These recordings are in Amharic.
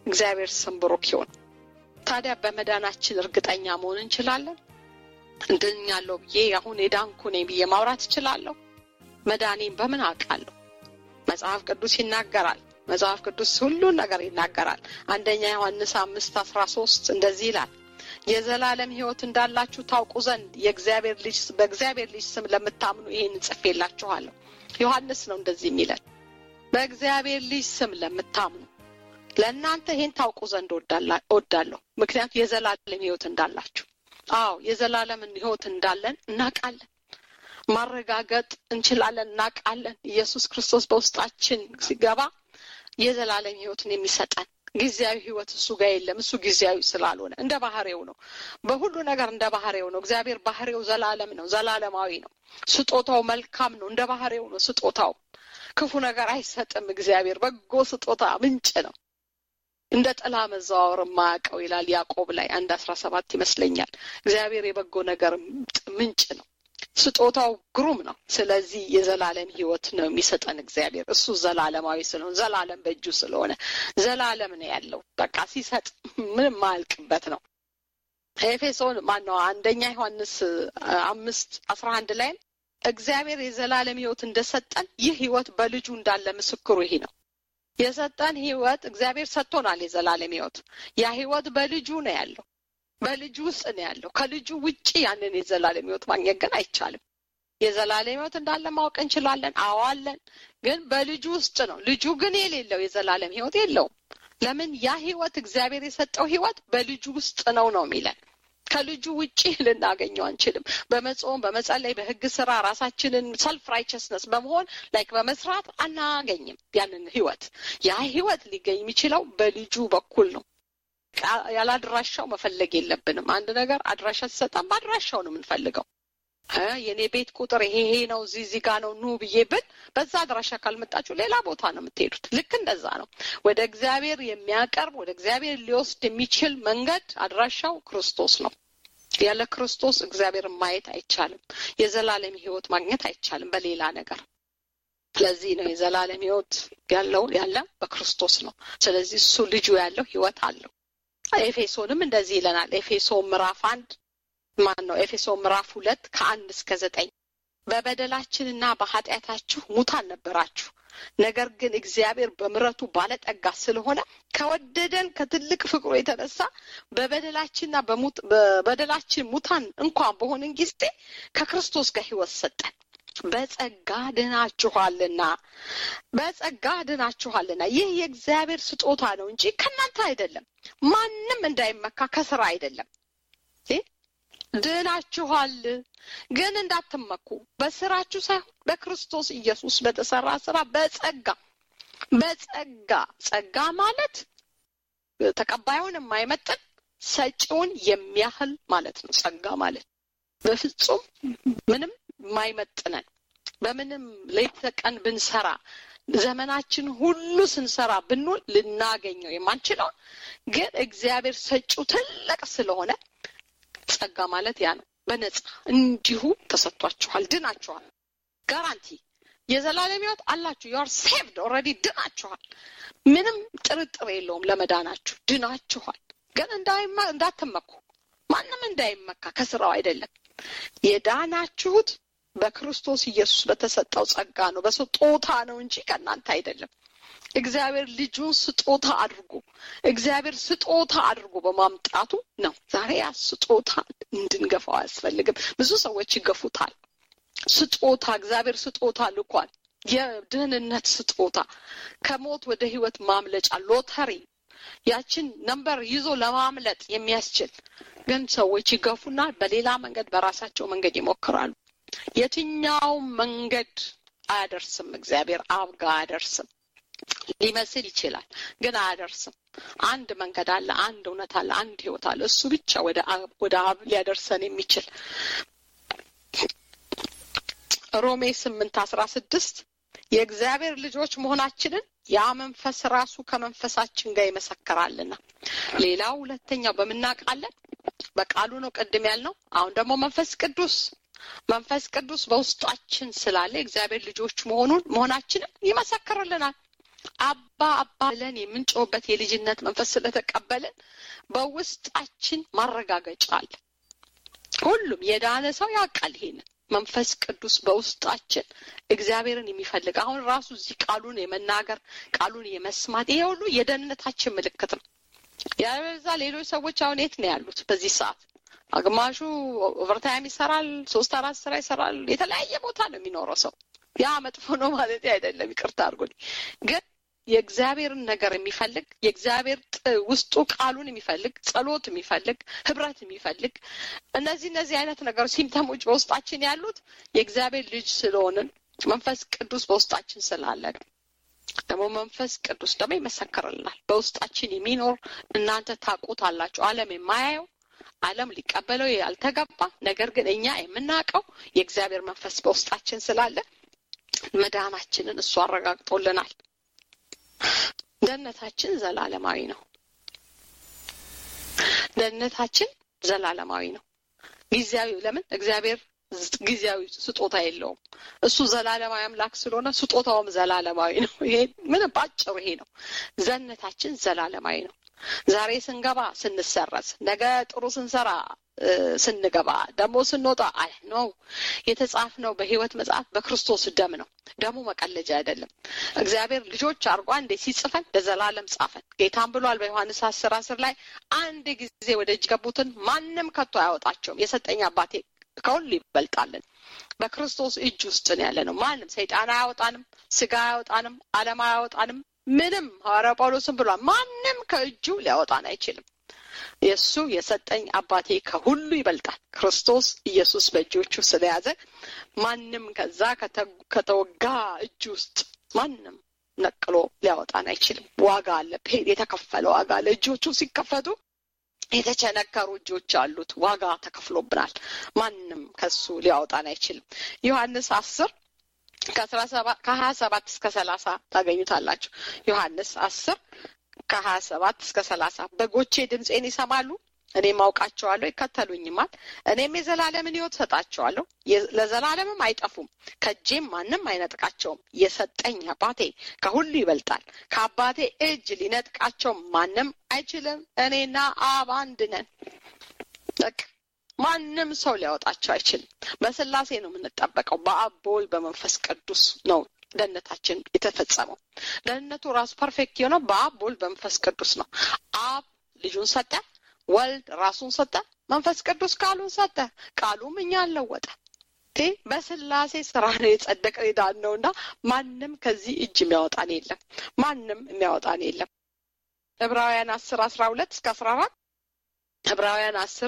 እግዚአብሔር ስም ብሩክ ይሁን። ታዲያ በመዳናችን እርግጠኛ መሆን እንችላለን? እንድኛለሁ ብዬ አሁን የዳንኩ ነኝ ብዬ ማውራት እችላለሁ? መዳኔን በምን አውቃለሁ? መጽሐፍ ቅዱስ ይናገራል። መጽሐፍ ቅዱስ ሁሉን ነገር ይናገራል። አንደኛ ዮሐንስ አምስት አስራ ሶስት እንደዚህ ይላል የዘላለም ሕይወት እንዳላችሁ ታውቁ ዘንድ የእግዚአብሔር ልጅ በእግዚአብሔር ልጅ ስም ለምታምኑ ይሄን ጽፌላችኋለሁ። ዮሐንስ ነው እንደዚህ የሚለን በእግዚአብሔር ልጅ ስም ለምታምኑ ለእናንተ ይሄን ታውቁ ዘንድ እወዳለሁ። ምክንያቱም የዘላለም ሕይወት እንዳላችሁ። አዎ የዘላለምን ሕይወት እንዳለን እናውቃለን። ማረጋገጥ እንችላለን፣ እናውቃለን። ኢየሱስ ክርስቶስ በውስጣችን ሲገባ የዘላለም ሕይወትን የሚሰጠን ጊዜያዊ ህይወት እሱ ጋር የለም። እሱ ጊዜያዊ ስላልሆነ እንደ ባህሬው ነው። በሁሉ ነገር እንደ ባህሬው ነው። እግዚአብሔር ባህሬው ዘላለም ነው፣ ዘላለማዊ ነው። ስጦታው መልካም ነው፣ እንደ ባህሬው ነው ስጦታው። ክፉ ነገር አይሰጥም። እግዚአብሔር በጎ ስጦታ ምንጭ ነው። እንደ ጥላ መዘዋወር የማያውቀው ይላል ያዕቆብ ላይ አንድ አስራ ሰባት ይመስለኛል። እግዚአብሔር የበጎ ነገር ምንጭ ነው። ስጦታው ግሩም ነው። ስለዚህ የዘላለም ህይወት ነው የሚሰጠን እግዚአብሔር። እሱ ዘላለማዊ ስለሆነ ዘላለም በእጁ ስለሆነ ዘላለም ነው ያለው። በቃ ሲሰጥ ምንም ማያልቅበት ነው። ኤፌሶን ማነው አንደኛ ዮሐንስ አምስት አስራ አንድ ላይም እግዚአብሔር የዘላለም ህይወት እንደሰጠን ይህ ህይወት በልጁ እንዳለ ምስክሩ ይሄ ነው። የሰጠን ህይወት እግዚአብሔር ሰጥቶናል። የዘላለም ህይወት ያ ህይወት በልጁ ነው ያለው በልጁ ውስጥ ነው ያለው። ከልጁ ውጪ ያንን የዘላለም ህይወት ማግኘት ግን አይቻልም። የዘላለም ህይወት እንዳለ ማወቅ እንችላለን። አዋለን ግን በልጁ ውስጥ ነው። ልጁ ግን የሌለው የዘላለም ህይወት የለውም። ለምን? ያ ህይወት እግዚአብሔር የሰጠው ህይወት በልጁ ውስጥ ነው ነው የሚለን ከልጁ ውጪ ልናገኘው አንችልም። በመጾም በመጸለይ፣ በህግ ስራ ራሳችንን ሰልፍ ራይቸስነስ በመሆን ላይክ በመስራት አናገኝም ያንን ህይወት። ያ ህይወት ሊገኝ የሚችለው በልጁ በኩል ነው። ያለ አድራሻው መፈለግ የለብንም። አንድ ነገር አድራሻ ሲሰጠን በአድራሻው ነው የምንፈልገው። የእኔ ቤት ቁጥር ይሄ ይሄ ነው እዚህ እዚህ ጋ ነው ኑ ብዬ ብል በዛ አድራሻ ካልመጣችሁ ሌላ ቦታ ነው የምትሄዱት። ልክ እንደዛ ነው። ወደ እግዚአብሔር የሚያቀርብ ወደ እግዚአብሔር ሊወስድ የሚችል መንገድ አድራሻው ክርስቶስ ነው። ያለ ክርስቶስ እግዚአብሔርን ማየት አይቻልም። የዘላለም ህይወት ማግኘት አይቻልም በሌላ ነገር። ስለዚህ ነው የዘላለም ህይወት ያለው ያለ በክርስቶስ ነው። ስለዚህ እሱ ልጁ ያለው ህይወት አለው። ኤፌሶንም እንደዚህ ይለናል። ኤፌሶን ምዕራፍ አንድ ማን ነው? ኤፌሶን ምዕራፍ ሁለት ከአንድ እስከ ዘጠኝ በበደላችንና በኃጢአታችሁ ሙታን ነበራችሁ፣ ነገር ግን እግዚአብሔር በምሕረቱ ባለጠጋ ስለሆነ ከወደደን ከትልቅ ፍቅሩ የተነሳ በበደላችንና በበደላችን ሙታን እንኳን በሆንን ጊዜ ከክርስቶስ ጋር ህይወት ሰጠን። በጸጋ ድናችኋልና በጸጋ ድናችኋልና ይህ የእግዚአብሔር ስጦታ ነው እንጂ ከእናንተ አይደለም፣ ማንም እንዳይመካ ከስራ አይደለም። ድናችኋል፣ ግን እንዳትመኩ በስራችሁ ሳይሆን በክርስቶስ ኢየሱስ በተሰራ ስራ በጸጋ በጸጋ ጸጋ ማለት ተቀባዩን የማይመጥን ሰጪውን የሚያህል ማለት ነው። ጸጋ ማለት በፍጹም ምንም የማይመጥነን በምንም ሌት ተቀን ብንሰራ ዘመናችን ሁሉ ስንሰራ ብንውል ልናገኘው የማንችለውን ግን እግዚአብሔር ሰጪው ትልቅ ስለሆነ ጸጋ ማለት ያ ነው። በነጻ እንዲሁ ተሰጥቷችኋል፣ ድናችኋል። ጋራንቲ የዘላለም ሕይወት አላችሁ። ዩአር ሴቭድ ኦልሬዲ ድናችኋል። ምንም ጥርጥር የለውም ለመዳናችሁ ድናችኋል። ግን እንዳትመኩ፣ ማንም እንዳይመካ ከስራው አይደለም። የዳናችሁት በክርስቶስ ኢየሱስ በተሰጠው ጸጋ ነው፣ በስጦታ ነው እንጂ ከእናንተ አይደለም። እግዚአብሔር ልጁን ስጦታ አድርጎ እግዚአብሔር ስጦታ አድርጎ በማምጣቱ ነው። ዛሬ ያ ስጦታ እንድንገፋው አያስፈልግም። ብዙ ሰዎች ይገፉታል። ስጦታ እግዚአብሔር ስጦታ ልኳል። የድህንነት ስጦታ ከሞት ወደ ህይወት ማምለጫ ሎተሪ፣ ያችን ነምበር ይዞ ለማምለጥ የሚያስችል ግን ሰዎች ይገፉና በሌላ መንገድ በራሳቸው መንገድ ይሞክራሉ። የትኛውም መንገድ አያደርስም። እግዚአብሔር አብ ጋር አያደርስም። ሊመስል ይችላል፣ ግን አያደርስም። አንድ መንገድ አለ፣ አንድ እውነት አለ፣ አንድ ህይወት አለ። እሱ ብቻ ወደ አብ ወደ አብ ሊያደርሰን የሚችል ሮሜ ስምንት አስራ ስድስት የእግዚአብሔር ልጆች መሆናችንን ያ መንፈስ ራሱ ከመንፈሳችን ጋር ይመሰክራልና። ሌላው ሁለተኛው በምናውቃለን በቃሉ ነው ቅድም ያልነው። አሁን ደግሞ መንፈስ ቅዱስ መንፈስ ቅዱስ በውስጣችን ስላለ የእግዚአብሔር ልጆች መሆኑን መሆናችንን ይመሰክርልናል። አባ አባ ብለን የምንጮህበት የልጅነት መንፈስ ስለተቀበልን በውስጣችን ማረጋገጫ አለ። ሁሉም የዳነ ሰው ያውቃል ይሄንን መንፈስ ቅዱስ በውስጣችን እግዚአብሔርን የሚፈልግ አሁን ራሱ እዚህ ቃሉን የመናገር ቃሉን የመስማት ይሄ ሁሉ የደህንነታችን ምልክት ነው። ያበዛ ሌሎች ሰዎች አሁን የት ነው ያሉት በዚህ ሰዓት? ግማሹ ኦቨርታይም ይሰራል፣ ሶስት አራት ስራ ይሰራል። የተለያየ ቦታ ነው የሚኖረው ሰው። ያ መጥፎ ነው ማለት አይደለም፣ ይቅርታ አድርጉልኝ። ግን የእግዚአብሔርን ነገር የሚፈልግ የእግዚአብሔር ውስጡ ቃሉን የሚፈልግ ጸሎት የሚፈልግ ህብረት የሚፈልግ እነዚህ እነዚህ አይነት ነገሮች ሲምተሞች በውስጣችን ያሉት የእግዚአብሔር ልጅ ስለሆንን መንፈስ ቅዱስ በውስጣችን ስላለ ነው። ደግሞ መንፈስ ቅዱስ ደግሞ ይመሰክርልናል። በውስጣችን የሚኖር እናንተ ታውቁታላችሁ። ዓለም የማያየው ዓለም ሊቀበለው ያልተገባ ነገር ግን እኛ የምናውቀው የእግዚአብሔር መንፈስ በውስጣችን ስላለ መዳናችንን እሱ አረጋግጦልናል። ደህንነታችን ዘላለማዊ ነው። ደህንነታችን ዘላለማዊ ነው። ጊዜያዊ ለምን እግዚአብሔር ጊዜያዊ ስጦታ የለውም። እሱ ዘላለማዊ አምላክ ስለሆነ ስጦታውም ዘላለማዊ ነው። ይሄ ምን ባጭሩ ይሄ ነው። ዘነታችን ዘላለማዊ ነው። ዛሬ ስንገባ ስንሰረዝ፣ ነገ ጥሩ ስንሰራ ስንገባ ደግሞ ስንወጣ አይ ነው የተጻፍነው በሕይወት መጽሐፍ በክርስቶስ ደም ነው። ደሙ መቀለጃ አይደለም። እግዚአብሔር ልጆች አርጓ እንዴ ሲጽፈን ለዘላለም ጻፈን። ጌታም ብሏል በዮሐንስ አስር አስር ላይ አንድ ጊዜ ወደ እጅ ገቡትን ማንም ከቶ አያወጣቸውም የሰጠኝ አባቴ ከሁሉ ይበልጣልን። በክርስቶስ እጅ ውስጥ ነው ያለ ነው። ማንም ሰይጣን አያወጣንም፣ ስጋ አያወጣንም፣ ዓለም አያወጣንም። ምንም ሐዋርያው ጳውሎስም ብሏል ማንም ከእጁ ሊያወጣን አይችልም። የእሱ የሰጠኝ አባቴ ከሁሉ ይበልጣል። ክርስቶስ ኢየሱስ በእጆቹ ስለያዘ ማንም ከዛ ከተወጋ እጅ ውስጥ ማንም ነቅሎ ሊያወጣን አይችልም። ዋጋ አለ፣ የተከፈለ ዋጋ አለ። እጆቹ ሲከፈቱ የተቸነከሩ እጆች አሉት። ዋጋ ተከፍሎብናል። ማንም ከሱ ሊያወጣን አይችልም። ዮሐንስ አስር ከአስራ ሰባት ከሀያ ሰባት እስከ ሰላሳ ታገኙታላችሁ። ዮሐንስ አስር ከሀያ ሰባት እስከ ሰላሳ በጎቼ ድምፄን ይሰማሉ፣ እኔም አውቃቸዋለሁ፣ ይከተሉኝማል። እኔም የዘላለምን ሕይወት ሰጣቸዋለሁ፣ ለዘላለምም አይጠፉም፣ ከእጄም ማንም አይነጥቃቸውም። የሰጠኝ አባቴ ከሁሉ ይበልጣል፣ ከአባቴ እጅ ሊነጥቃቸው ማንም አይችልም። እኔና አብ አንድ ነን። በቃ ማንም ሰው ሊያወጣቸው አይችልም። በስላሴ ነው የምንጠበቀው። በአብ በወልድ በመንፈስ ቅዱስ ነው ደህንነታችን የተፈጸመው። ደህንነቱ ራሱ ፐርፌክት የሆነው በአብ በወልድ በመንፈስ ቅዱስ ነው። አብ ልጁን ሰጠ፣ ወልድ ራሱን ሰጠ፣ መንፈስ ቅዱስ ቃሉን ሰጠ። ቃሉም እኛን ለወጠ። በስላሴ ስራ ነው የጸደቀ ዳን ነው እና ማንም ከዚህ እጅ የሚያወጣን የለም። ማንም የሚያወጣን የለም። ዕብራውያን አስር አስራ ሁለት እስከ አስራ አራት ዕብራውያን አስር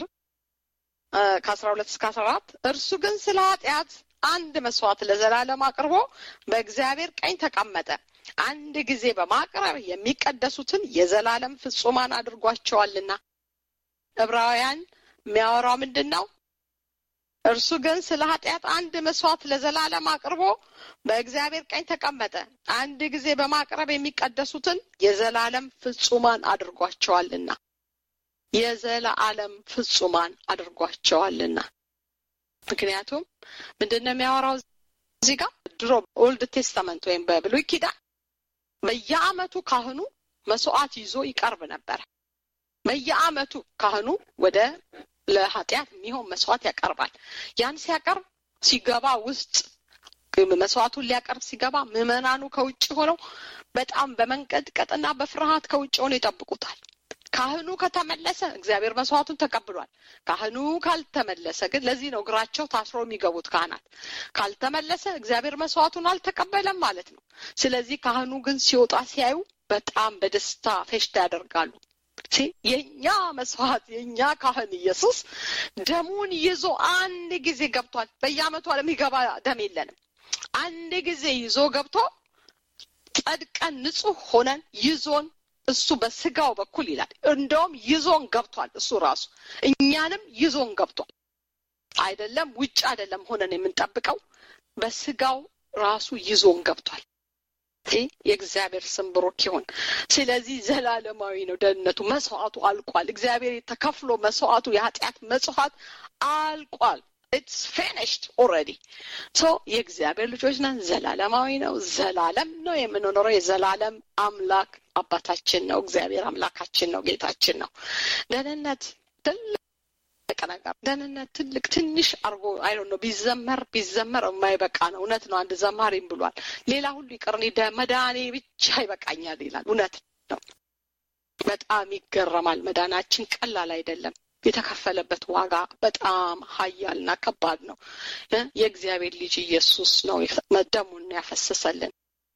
ከአስራ ሁለት እስከ አስራ አራት እርሱ ግን ስለ ኃጢአት አንድ መስዋዕት ለዘላለም አቅርቦ በእግዚአብሔር ቀኝ ተቀመጠ። አንድ ጊዜ በማቅረብ የሚቀደሱትን የዘላለም ፍጹማን አድርጓቸዋልና። ዕብራውያን የሚያወራው ምንድን ነው? እርሱ ግን ስለ ኃጢአት አንድ መስዋዕት ለዘላለም አቅርቦ በእግዚአብሔር ቀኝ ተቀመጠ። አንድ ጊዜ በማቅረብ የሚቀደሱትን የዘላለም ፍጹማን አድርጓቸዋልና የዘላለም ፍጹማን አድርጓቸዋልና። ምክንያቱም ምንድን ነው የሚያወራው እዚህ ጋር ድሮ ኦልድ ቴስታመንት ወይም በብሉይ ኪዳን በየዓመቱ ካህኑ መስዋዕት ይዞ ይቀርብ ነበረ። በየዓመቱ ካህኑ ወደ ለኃጢአት የሚሆን መስዋዕት ያቀርባል። ያን ሲያቀርብ ሲገባ ውስጥ መስዋዕቱን ሊያቀርብ ሲገባ ምዕመናኑ ከውጭ ሆነው በጣም በመንቀጥቀጥና በፍርሃት ከውጭ ሆነው ይጠብቁታል። ካህኑ ከተመለሰ እግዚአብሔር መስዋዕቱን ተቀብሏል። ካህኑ ካልተመለሰ ግን ለዚህ ነው እግራቸው ታስሮ የሚገቡት ካህናት። ካልተመለሰ እግዚአብሔር መስዋዕቱን አልተቀበለም ማለት ነው። ስለዚህ ካህኑ ግን ሲወጣ ሲያዩ በጣም በደስታ ፌሽታ ያደርጋሉ። የእኛ መስዋዕት የእኛ ካህን ኢየሱስ ደሙን ይዞ አንድ ጊዜ ገብቷል። በየዓመቱ የሚገባ ደም የለንም። አንድ ጊዜ ይዞ ገብቶ ጸድቀን ንጹሕ ሆነን ይዞን እሱ በስጋው በኩል ይላል። እንደውም ይዞን ገብቷል። እሱ ራሱ እኛንም ይዞን ገብቷል። አይደለም ውጭ አይደለም ሆነን የምንጠብቀው በስጋው ራሱ ይዞን ገብቷል። የእግዚአብሔር ስም ብሩክ ይሁን። ስለዚህ ዘላለማዊ ነው ደህንነቱ። መስዋዕቱ አልቋል። እግዚአብሔር ተከፍሎ መስዋዕቱ የኃጢአት መስዋዕት አልቋል። ኢትስ ፊኒሽድ ኦልሬዲ ሶ የእግዚአብሔር ልጆች ነን። ዘላለማዊ ነው። ዘላለም ነው የምንኖረው። የዘላለም አምላክ አባታችን ነው። እግዚአብሔር አምላካችን ነው። ጌታችን ነው። ደህንነት ትልቅ ነገር ደህንነት ትልቅ ትንሽ አርጎ አይ ነው ቢዘመር ቢዘመር የማይበቃ ነው። እውነት ነው። አንድ ዘማሪም ብሏል። ሌላ ሁሉ ይቅር እኔ መዳኔ ብቻ ይበቃኛል ይላል። እውነት ነው። በጣም ይገረማል። መዳናችን ቀላል አይደለም። የተከፈለበት ዋጋ በጣም ሀያልና ከባድ ነው። የእግዚአብሔር ልጅ ኢየሱስ ነው ደሙን ያፈሰሰልን።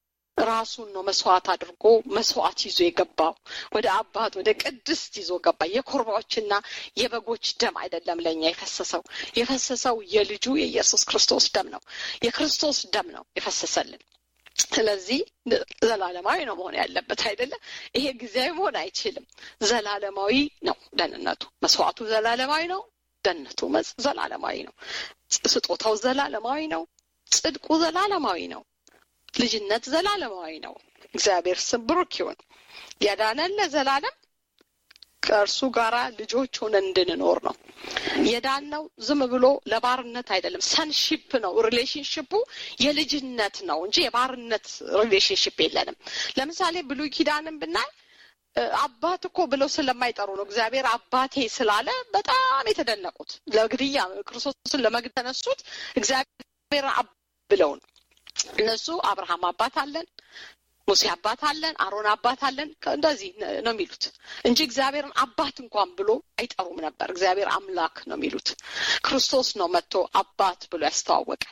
ራሱን ነው መስዋዕት አድርጎ መስዋዕት ይዞ የገባው ወደ አባት ወደ ቅድስት ይዞ ገባ። የኮርባዎችና የበጎች ደም አይደለም ለእኛ የፈሰሰው የፈሰሰው የልጁ የኢየሱስ ክርስቶስ ደም ነው። የክርስቶስ ደም ነው የፈሰሰልን። ስለዚህ ዘላለማዊ ነው መሆን ያለበት አይደለም። ይሄ ጊዜያዊ መሆን አይችልም። ዘላለማዊ ነው ደህንነቱ። መስዋዕቱ ዘላለማዊ ነው። ደህንነቱ ዘላለማዊ ነው። ስጦታው ዘላለማዊ ነው። ጽድቁ ዘላለማዊ ነው። ልጅነት ዘላለማዊ ነው። እግዚአብሔር ስም ብሩክ ይሁን። ያዳነን ለዘላለም ከእርሱ ጋራ ልጆች ሆነን እንድንኖር ነው። የዳነው ዝም ብሎ ለባርነት አይደለም። ሰንሺፕ ነው። ሪሌሽንሽፑ የልጅነት ነው እንጂ የባርነት ሪሌሽንሽፕ የለንም። ለምሳሌ ብሉይ ኪዳንን ብናይ አባት እኮ ብለው ስለማይጠሩ ነው። እግዚአብሔር አባቴ ስላለ በጣም የተደነቁት ለግድያ ክርስቶስን ለመግደል ተነሱት እግዚአብሔር ብለው ነው። እነሱ አብርሃም አባት አለን ሙሴ አባት አለን፣ አሮን አባት አለን፣ እንደዚህ ነው የሚሉት እንጂ እግዚአብሔርን አባት እንኳን ብሎ አይጠሩም ነበር። እግዚአብሔር አምላክ ነው የሚሉት። ክርስቶስ ነው መጥቶ አባት ብሎ ያስተዋወቀን።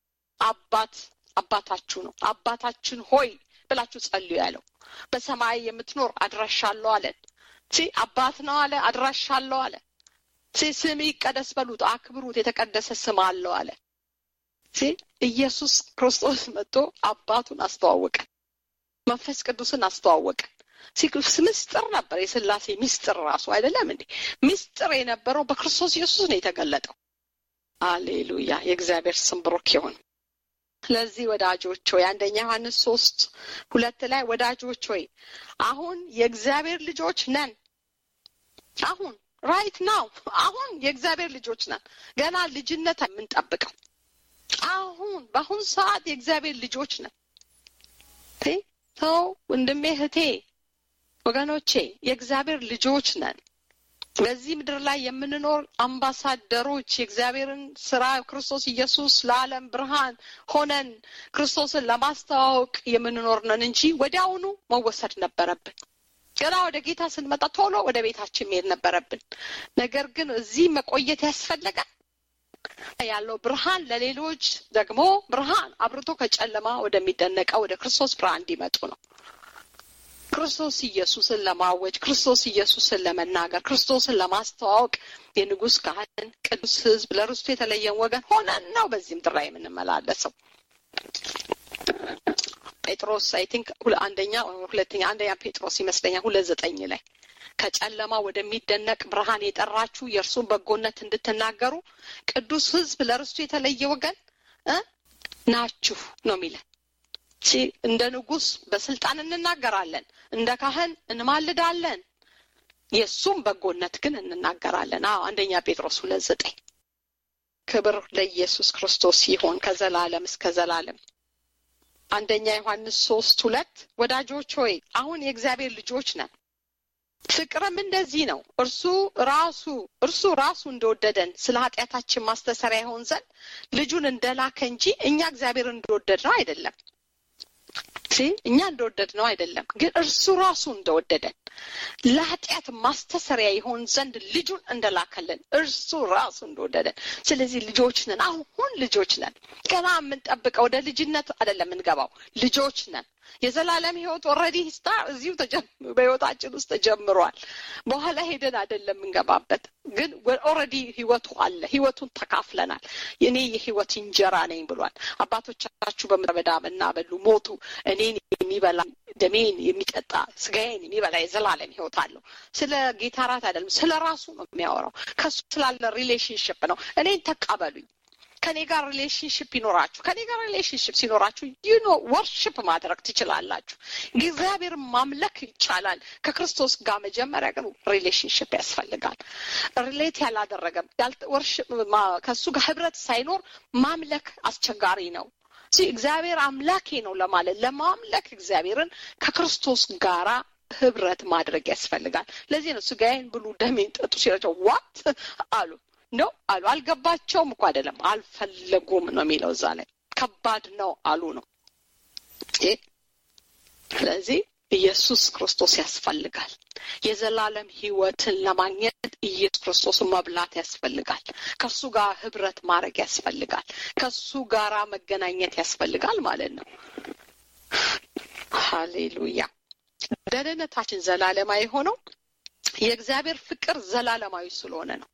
አባት አባታችሁ ነው፣ አባታችን ሆይ ብላችሁ ጸልዩ ያለው። በሰማይ የምትኖር አድራሻ አለው አለን። ሲ አባት ነው አለ፣ አድራሻ አለው አለ። ሲ ስም ይቀደስ በሉት፣ አክብሩት፣ የተቀደሰ ስም አለው አለ። ሲ ኢየሱስ ክርስቶስ መጥቶ አባቱን አስተዋወቀን። መንፈስ ቅዱስን አስተዋወቀን። ምስጢር ነበር፣ የስላሴ ምስጢር ራሱ አይደለም እንዴ? ምስጢር የነበረው በክርስቶስ ኢየሱስ ነው የተገለጠው። አሌሉያ! የእግዚአብሔር ስም ብሩክ ይሁን። ስለዚህ ወዳጆች ሆይ አንደኛ ዮሐንስ ሶስት ሁለት ላይ ወዳጆች ሆይ አሁን የእግዚአብሔር ልጆች ነን። አሁን ራይት ናው አሁን የእግዚአብሔር ልጆች ነን። ገና ልጅነት የምንጠብቀው አሁን በአሁን ሰዓት የእግዚአብሔር ልጆች ነን። ሰው ወንድሜ፣ እህቴ፣ ወገኖቼ የእግዚአብሔር ልጆች ነን። በዚህ ምድር ላይ የምንኖር አምባሳደሮች የእግዚአብሔርን ስራ ክርስቶስ ኢየሱስ ለዓለም ብርሃን ሆነን ክርስቶስን ለማስተዋወቅ የምንኖር ነን እንጂ ወዲያውኑ መወሰድ ነበረብን። ገና ወደ ጌታ ስንመጣ ቶሎ ወደ ቤታችን መሄድ ነበረብን። ነገር ግን እዚህ መቆየት ያስፈለጋል። ያለው ብርሃን ለሌሎች ደግሞ ብርሃን አብርቶ ከጨለማ ወደሚደነቀው ወደ ክርስቶስ ብርሃን እንዲመጡ ነው። ክርስቶስ ኢየሱስን ለማወጅ፣ ክርስቶስ ኢየሱስን ለመናገር፣ ክርስቶስን ለማስተዋወቅ የንጉሥ ካህን ቅዱስ ሕዝብ ለርስቱ የተለየን ወገን ሆነን ነው በዚህ ምድር ላይ የምንመላለሰው። ጴጥሮስ አይ ቲንክ አንደኛ ሁለተኛ አንደኛ ጴጥሮስ ይመስለኛል ሁለት ዘጠኝ ላይ ከጨለማ ወደሚደነቅ ብርሃን የጠራችሁ የእርሱን በጎነት እንድትናገሩ ቅዱስ ሕዝብ ለርስቱ የተለየ ወገን ናችሁ ነው የሚለን። እንደ ንጉሥ በስልጣን እንናገራለን፣ እንደ ካህን እንማልዳለን፣ የእሱም በጎነት ግን እንናገራለን። አዎ አንደኛ ጴጥሮስ ሁለት ዘጠኝ ክብር ለኢየሱስ ክርስቶስ ይሆን ከዘላለም እስከ ዘላለም። አንደኛ ዮሐንስ ሶስት ሁለት ወዳጆች ሆይ አሁን የእግዚአብሔር ልጆች ነን ፍቅርም እንደዚህ ነው። እርሱ ራሱ እርሱ ራሱ እንደወደደን ስለ ኃጢአታችን ማስተሰሪያ ይሆን ዘንድ ልጁን እንደላከ እንጂ እኛ እግዚአብሔር እንደወደድ ነው አይደለም። እኛ እንደወደድ ነው አይደለም፣ ግን እርሱ ራሱ እንደወደደን ለኃጢአት ማስተሰሪያ ይሆን ዘንድ ልጁን እንደላከልን እርሱ ራሱ እንደወደደን። ስለዚህ ልጆች ነን። አሁን ልጆች ነን። ገና የምንጠብቀው ወደ ልጅነት አይደለም የምንገባው፣ ልጆች ነን። የዘላለም ህይወት ኦልሬዲ ስታር እዚሁ በህይወታችን ውስጥ ተጀምሯል። በኋላ ሄደን አይደለም የምንገባበት፣ ግን ኦልሬዲ ህይወቱ አለ። ህይወቱን ተካፍለናል። እኔ የህይወት እንጀራ ነኝ ብሏል። አባቶቻችሁ በምድረ በዳ መና በሉ ሞቱ። እኔን የሚበላ ደሜን የሚጠጣ ስጋዬን የሚበላ የዘላለም ህይወት አለው። ስለ ጌታ ራት አይደለም፣ ስለ ራሱ ነው የሚያወራው። ከሱ ስላለ ሪሌሽንሽፕ ነው። እኔን ተቀበሉኝ ከኔ ጋር ሪሌሽንሽፕ ይኖራችሁ ከኔ ጋር ሪሌሽንሽፕ ሲኖራችሁ ዩኖ ወርሽፕ ማድረግ ትችላላችሁ። እግዚአብሔር ማምለክ ይቻላል። ከክርስቶስ ጋር መጀመሪያ ግን ሪሌሽንሽፕ ያስፈልጋል። ሪሌት ያላደረገም ከእሱ ጋር ህብረት ሳይኖር ማምለክ አስቸጋሪ ነው። እግዚአብሔር አምላኬ ነው ለማለት ለማምለክ እግዚአብሔርን ከክርስቶስ ጋራ ህብረት ማድረግ ያስፈልጋል። ለዚህ ነው ስጋዬን ብሉ ደሜን ጠጡ ሲላቸው ዋት አሉ ነው አሉ። አልገባቸውም እኮ አይደለም አልፈለጉም ነው የሚለው እዛ ላይ ከባድ ነው አሉ ነው። ስለዚህ ኢየሱስ ክርስቶስ ያስፈልጋል። የዘላለም ህይወትን ለማግኘት ኢየሱስ ክርስቶስን መብላት ያስፈልጋል። ከሱ ጋር ህብረት ማድረግ ያስፈልጋል። ከሱ ጋራ መገናኘት ያስፈልጋል ማለት ነው። ሀሌሉያ። ደህንነታችን ዘላለማዊ ሆነው የእግዚአብሔር ፍቅር ዘላለማዊ ስለሆነ ነው።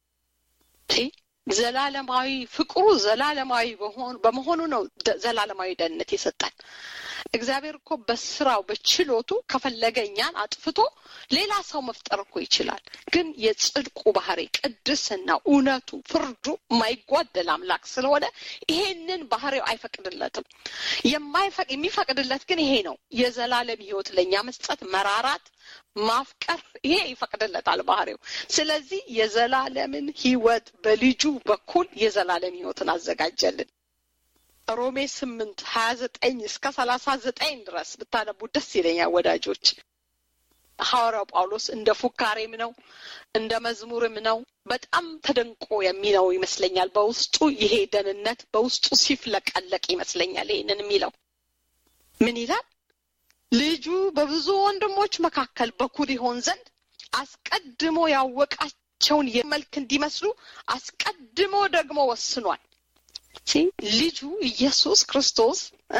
ዘላለማዊ ፍቅሩ ዘላለማዊ በመሆኑ ነው ዘላለማዊ ደህንነት የሰጠን። እግዚአብሔር እኮ በስራው በችሎቱ ከፈለገ እኛን አጥፍቶ ሌላ ሰው መፍጠር እኮ ይችላል። ግን የጽድቁ ባህሪ፣ ቅድስና፣ እውነቱ፣ ፍርዱ የማይጓደል አምላክ ስለሆነ ይሄንን ባህሪው አይፈቅድለትም። የሚፈቅድለት ግን ይሄ ነው፣ የዘላለም ህይወት ለእኛ መስጠት፣ መራራት፣ ማፍቀር፣ ይሄ ይፈቅድለታል ባህሪው። ስለዚህ የዘላለምን ህይወት በልጁ በኩል የዘላለም ህይወትን አዘጋጀልን። ሮሜ ስምንት ሀያ ዘጠኝ እስከ ሰላሳ ዘጠኝ ድረስ ብታነቡ ደስ ይለኛል ወዳጆች። ሐዋርያው ጳውሎስ እንደ ፉካሬም ነው እንደ መዝሙርም ነው በጣም ተደንቆ የሚለው ይመስለኛል። በውስጡ ይሄ ደህንነት በውስጡ ሲፍለቀለቅ ይመስለኛል። ይህንን የሚለው ምን ይላል? ልጁ በብዙ ወንድሞች መካከል በኩር ይሆን ዘንድ አስቀድሞ ያወቃቸውን የመልክ እንዲመስሉ አስቀድሞ ደግሞ ወስኗል። ልጁ ኢየሱስ ክርስቶስ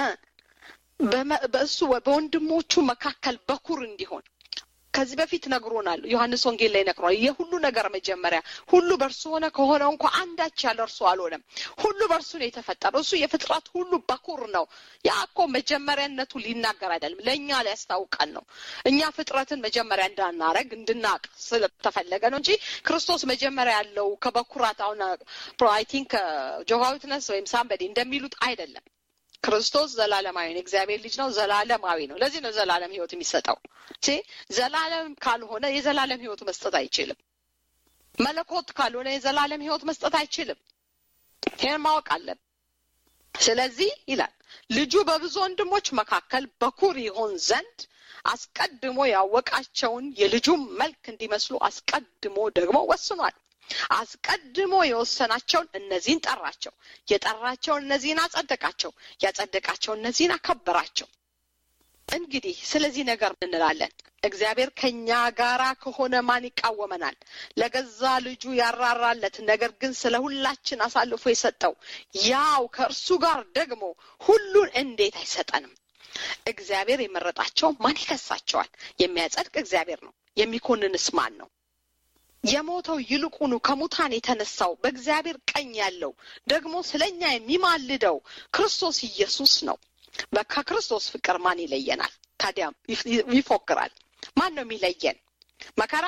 በእሱ በወንድሞቹ መካከል በኩር እንዲሆን ከዚህ በፊት ነግሮናል። ዮሐንስ ወንጌል ላይ ነግሯል። የሁሉ ነገር መጀመሪያ ሁሉ በእርሱ ሆነ ከሆነው እንኳ አንዳች ያለ እርሱ አልሆነም። ሁሉ በእርሱ ነው የተፈጠረው። እሱ የፍጥረት ሁሉ በኩር ነው። ያ እኮ መጀመሪያነቱ ሊናገር አይደለም፣ ለእኛ ሊያስታውቀን ነው። እኛ ፍጥረትን መጀመሪያ እንዳናረግ እንድናቅ ስለተፈለገ ነው እንጂ ክርስቶስ መጀመሪያ ያለው ከበኩራት አሁን አይ ቲንክ ጆቫ ዊትነስ ወይም ሳምበዲ እንደሚሉት አይደለም። ክርስቶስ ዘላለማዊ ነው። እግዚአብሔር ልጅ ነው። ዘላለማዊ ነው። ለዚህ ነው ዘላለም ህይወት የሚሰጠው። ዘላለም ካልሆነ የዘላለም ህይወት መስጠት አይችልም። መለኮት ካልሆነ የዘላለም ህይወት መስጠት አይችልም። ይህን ማወቅ አለብን። ስለዚህ ይላል ልጁ በብዙ ወንድሞች መካከል በኩር ይሆን ዘንድ አስቀድሞ ያወቃቸውን የልጁም መልክ እንዲመስሉ አስቀድሞ ደግሞ ወስኗል። አስቀድሞ የወሰናቸውን እነዚህን ጠራቸው፣ የጠራቸውን እነዚህን አጸደቃቸው፣ ያጸደቃቸውን እነዚህን አከበራቸው። እንግዲህ ስለዚህ ነገር እንላለን፣ እግዚአብሔር ከእኛ ጋራ ከሆነ ማን ይቃወመናል? ለገዛ ልጁ ያራራለት፣ ነገር ግን ስለ ሁላችን አሳልፎ የሰጠው ያው ከእርሱ ጋር ደግሞ ሁሉን እንዴት አይሰጠንም? እግዚአብሔር የመረጣቸው ማን ይከሳቸዋል? የሚያጸድቅ እግዚአብሔር ነው። የሚኮንንስ ማን ነው? የሞተው ይልቁኑ ከሙታን የተነሳው በእግዚአብሔር ቀኝ ያለው ደግሞ ስለኛ የሚማልደው ክርስቶስ ኢየሱስ ነው። ከክርስቶስ ፍቅር ማን ይለየናል? ታዲያም ይፎክራል። ማን ነው የሚለየን? መከራ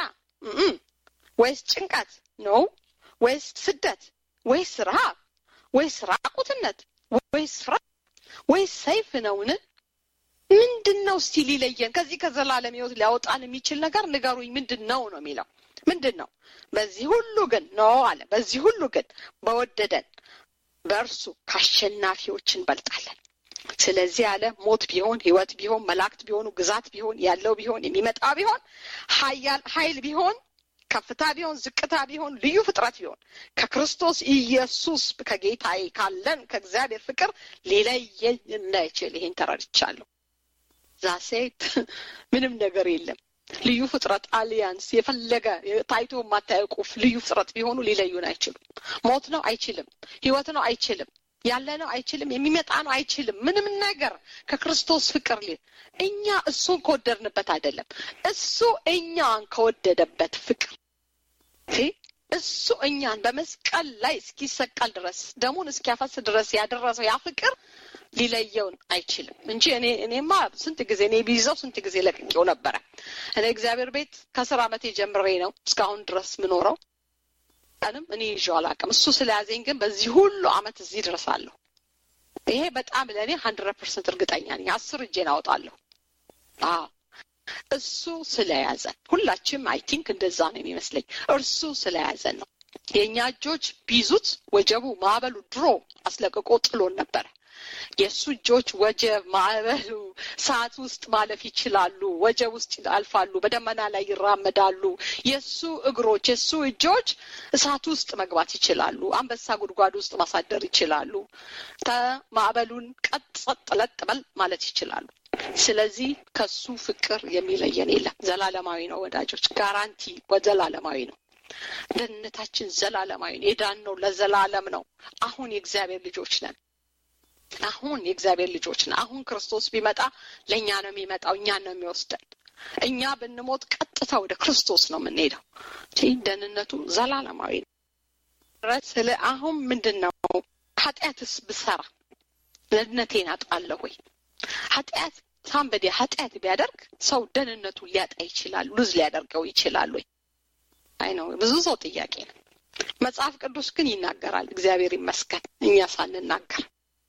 ወይስ ጭንቀት ነው? ወይስ ስደት ወይስ ረሃብ ወይስ ራቁትነት ወይስ ፍርሃት ወይስ ሰይፍ ነውን? ምንድን ነው እስቲ ሊለየን ከዚህ ከዘላለም ሕይወት ሊያወጣን የሚችል ነገር ንገሩኝ። ምንድን ነው ነው የሚለው ምንድን ነው? በዚህ ሁሉ ግን ነው አለ። በዚህ ሁሉ ግን በወደደን በእርሱ ከአሸናፊዎች እንበልጣለን። ስለዚህ አለ ሞት ቢሆን ሕይወት ቢሆን መላእክት ቢሆኑ ግዛት ቢሆን ያለው ቢሆን የሚመጣ ቢሆን ኃያል ኃይል ቢሆን ከፍታ ቢሆን ዝቅታ ቢሆን ልዩ ፍጥረት ቢሆን ከክርስቶስ ኢየሱስ ከጌታዬ ካለን ከእግዚአብሔር ፍቅር ሊለየኝ እንዳይችል ይሄን ተረድቻለሁ። ዛሴት ምንም ነገር የለም። ልዩ ፍጥረት አሊያንስ የፈለገ ታይቶ የማታየው ቁፍ ልዩ ፍጥረት ቢሆኑ ሊለዩን አይችሉም። ሞት ነው አይችልም። ህይወት ነው አይችልም። ያለ ነው አይችልም። የሚመጣ ነው አይችልም። ምንም ነገር ከክርስቶስ ፍቅር ሊ እኛ እሱን ከወደድንበት አይደለም። እሱ እኛን ከወደደበት ፍቅር እሱ እኛን በመስቀል ላይ እስኪሰቀል ድረስ ደሙን እስኪያፈስ ድረስ ያደረሰው ያ ፍቅር ሊለየውን አይችልም እንጂ እኔ እኔማ ስንት ጊዜ እኔ ቢይዘው ስንት ጊዜ ለቅቄው ነበረ። እኔ እግዚአብሔር ቤት ከስራ ዓመቴ ጀምሬ ነው እስካሁን ድረስ ምኖረው ቀንም እኔ ይዤው አላውቅም። እሱ ስለያዘኝ ግን በዚህ ሁሉ አመት እዚህ ድረሳለሁ። ይሄ በጣም ለእኔ ሀንድረድ ፐርሰንት እርግጠኛ ነኝ። አስር እጄን አወጣለሁ። አዎ እሱ ስለያዘን ሁላችንም አይ ቲንክ እንደዛ ነው የሚመስለኝ። እርሱ ስለያዘን ነው። የእኛ እጆች ቢይዙት ወጀቡ ማዕበሉ ድሮ አስለቅቆ ጥሎን ነበረ። የእሱ እጆች ወጀብ ማዕበሉ ሰዓት ውስጥ ማለፍ ይችላሉ። ወጀብ ውስጥ ያልፋሉ። በደመና ላይ ይራመዳሉ። የእሱ እግሮች የእሱ እጆች እሳት ውስጥ መግባት ይችላሉ። አንበሳ ጉድጓድ ውስጥ ማሳደር ይችላሉ። ማዕበሉን ቀጥ ጸጥ ለጥ በል ማለት ይችላሉ። ስለዚህ ከሱ ፍቅር የሚለየን የለም። ዘላለማዊ ነው ወዳጆች፣ ጋራንቲ ዘላለማዊ ነው። ደህንነታችን ዘላለማዊ ነው። የዳነው ለዘላለም ነው። አሁን የእግዚአብሔር ልጆች ነን። አሁን የእግዚአብሔር ልጆች ነን። አሁን ክርስቶስ ቢመጣ ለእኛ ነው የሚመጣው፣ እኛን ነው የሚወስደን። እኛ ብንሞት ቀጥታ ወደ ክርስቶስ ነው የምንሄደው። ደህንነቱ ዘላለማዊ ነው። ስለ አሁን ምንድን ነው ኃጢአትስ ብሰራ ደህንነቴን አጣለሁ ወይ? ኃጢአት ሳንበዴ ኃጢአት ቢያደርግ ሰው ደህንነቱን ሊያጣ ይችላል፣ ሉዝ ሊያደርገው ይችላል ወይ? አይ ነው ብዙ ሰው ጥያቄ ነው። መጽሐፍ ቅዱስ ግን ይናገራል። እግዚአብሔር ይመስገን እኛ ሳንናገር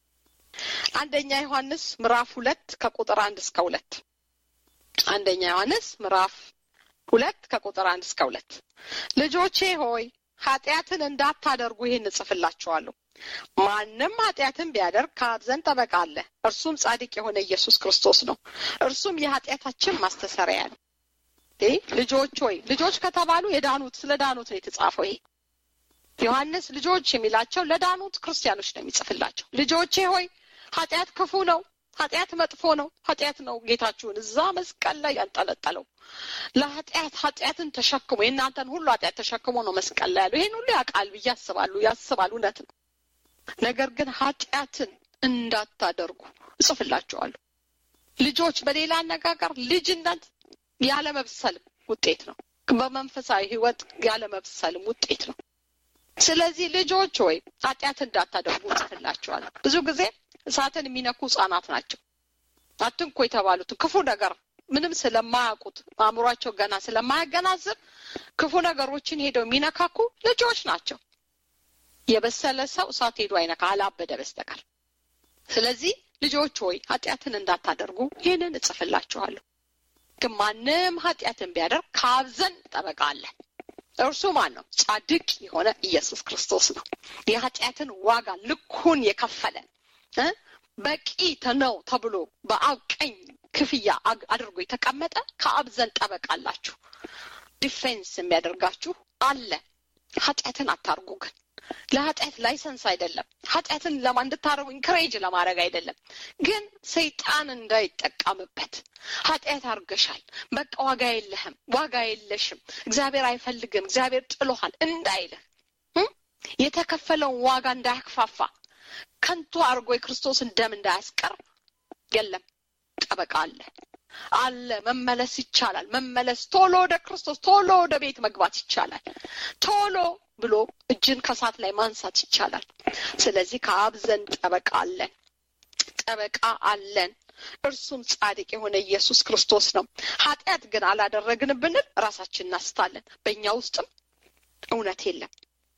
አንደኛ ዮሐንስ ምዕራፍ ሁለት ከቁጥር አንድ እስከ ሁለት አንደኛ ዮሐንስ ምዕራፍ ሁለት ከቁጥር አንድ እስከ ሁለት ልጆቼ ሆይ ኃጢአትን እንዳታደርጉ ይህን እጽፍላችኋለሁ። ማንም ኃጢአትን ቢያደርግ ከአብ ዘንድ ጠበቃ አለ፣ እርሱም ጻድቅ የሆነ ኢየሱስ ክርስቶስ ነው። እርሱም የኃጢአታችን ማስተሰሪያ ነው። ልጆች ሆይ ልጆች ከተባሉ የዳኑት ስለ ዳኑት ነው የተጻፈው። ይሄ ዮሐንስ ልጆች የሚላቸው ለዳኑት ክርስቲያኖች ነው የሚጽፍላቸው። ልጆቼ ሆይ ኃጢአት ክፉ ነው፣ ኃጢአት መጥፎ ነው። ኃጢአት ነው ጌታችሁን እዛ መስቀል ላይ ያንጠለጠለው። ለኃጢአት ኃጢአትን ተሸክሞ የእናንተን ሁሉ ኃጢአት ተሸክሞ ነው መስቀል ላይ ያለው። ይህን ሁሉ ያውቃል ብዬ አስባሉ ያስባል፣ እውነት ነው። ነገር ግን ኃጢአትን እንዳታደርጉ እጽፍላችኋለሁ። ልጆች በሌላ አነጋገር ልጅነት ያለመብሰልም ውጤት ነው። በመንፈሳዊ ሕይወት ያለመብሰልም ውጤት ነው። ስለዚህ ልጆች ሆይ ኃጢአት እንዳታደርጉ እጽፍላችኋለሁ። ብዙ ጊዜ እሳትን የሚነኩ ህጻናት ናቸው። አትንኩ የተባሉትን ክፉ ነገር ምንም ስለማያውቁት አእምሯቸው ገና ስለማያገናዝብ ክፉ ነገሮችን ሄደው የሚነካኩ ልጆች ናቸው። የበሰለ ሰው እሳት ሄዶ አይነካ አላበደ በስተቀር። ስለዚህ ልጆች ሆይ ኃጢአትን እንዳታደርጉ ይህንን እጽፍላችኋለሁ። ግን ማንም ኃጢአትን ቢያደርግ ከአብ ዘንድ ጠበቃ አለ። እርሱ ማን ነው? ጻድቅ የሆነ ኢየሱስ ክርስቶስ ነው። የኃጢአትን ዋጋ ልኩን የከፈለ በቂ ነው ተብሎ በአብ ቀኝ ክፍያ አድርጎ የተቀመጠ ከአብ ዘንድ ጠበቃ አላችሁ። ዲፌንስ የሚያደርጋችሁ አለ። ኃጢአትን አታርጉ ግን ለኃጢአት ላይሰንስ አይደለም። ኃጢአትን ለማ እንድታረጉ ኢንክሬጅ ለማድረግ አይደለም፣ ግን ሰይጣን እንዳይጠቀምበት። ኃጢአት አርገሻል፣ በቃ ዋጋ የለህም፣ ዋጋ የለሽም፣ እግዚአብሔር አይፈልግም፣ እግዚአብሔር ጥሎሃል እንዳይልህ የተከፈለውን ዋጋ እንዳያክፋፋ ከንቱ አድርጎ የክርስቶስን ደም እንዳያስቀር የለም ጠበቃ አለ አለ። መመለስ ይቻላል። መመለስ ቶሎ ወደ ክርስቶስ ቶሎ ወደ ቤት መግባት ይቻላል። ቶሎ ብሎ እጅን ከሳት ላይ ማንሳት ይቻላል። ስለዚህ ከአብ ዘንድ ጠበቃ አለን፣ ጠበቃ አለን። እርሱም ጻድቅ የሆነ ኢየሱስ ክርስቶስ ነው። ኃጢአት ግን አላደረግን ብንል ራሳችን እናስታለን። በእኛ ውስጥም እውነት የለም።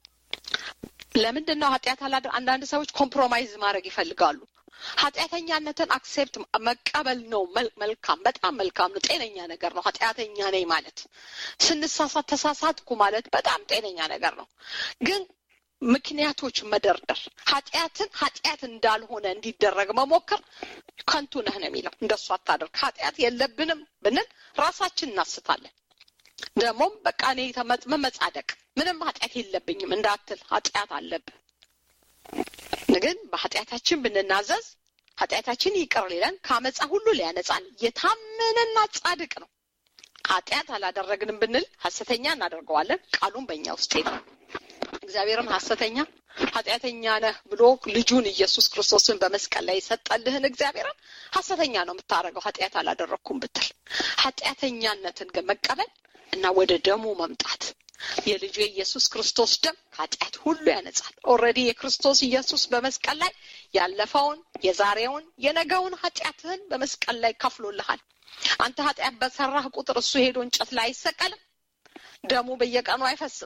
ለምንድን ነው ኃጢአት አላደ አንዳንድ ሰዎች ኮምፕሮማይዝ ማድረግ ይፈልጋሉ። ኃጢአተኛነትን አክሴፕት መቀበል ነው መልካም፣ በጣም መልካም ነው። ጤነኛ ነገር ነው። ኃጢአተኛ ነኝ ማለት ስንሳሳት ተሳሳትኩ ማለት በጣም ጤነኛ ነገር ነው። ግን ምክንያቶች መደርደር ኃጢአትን ኃጢአት እንዳልሆነ እንዲደረግ መሞከር ከንቱ ነህ ነው የሚለው። እንደሱ አታደርግ። ኃጢአት የለብንም ብንል ራሳችን እናስታለን። ደግሞም በቃ እኔ መመጻደቅ ምንም ኃጢአት የለብኝም እንዳትል ኃጢአት አለብህ። ግን በኃጢአታችን ብንናዘዝ ኃጢአታችን ይቅር ሊለን ከአመፃ ሁሉ ሊያነጻን የታመነና ጻድቅ ነው። ኃጢአት አላደረግንም ብንል ሐሰተኛ እናደርገዋለን፣ ቃሉም በእኛ ውስጥ የለም። እግዚአብሔርም ሐሰተኛ ኃጢአተኛ ነህ ብሎ ልጁን ኢየሱስ ክርስቶስን በመስቀል ላይ የሰጠልህን እግዚአብሔርን ሐሰተኛ ነው የምታደርገው ኃጢአት አላደረግኩም ብትል። ኃጢአተኛነትን ግን መቀበል እና ወደ ደሙ መምጣት የልጁ የኢየሱስ ክርስቶስ ደም ከኃጢአት ሁሉ ያነጻል። ኦልሬዲ የክርስቶስ ኢየሱስ በመስቀል ላይ ያለፈውን፣ የዛሬውን፣ የነገውን ኃጢአትህን በመስቀል ላይ ከፍሎልሃል። አንተ ኃጢአት በሰራህ ቁጥር እሱ ሄዶ እንጨት ላይ አይሰቀልም። ደሙ በየቀኑ አይፈስም።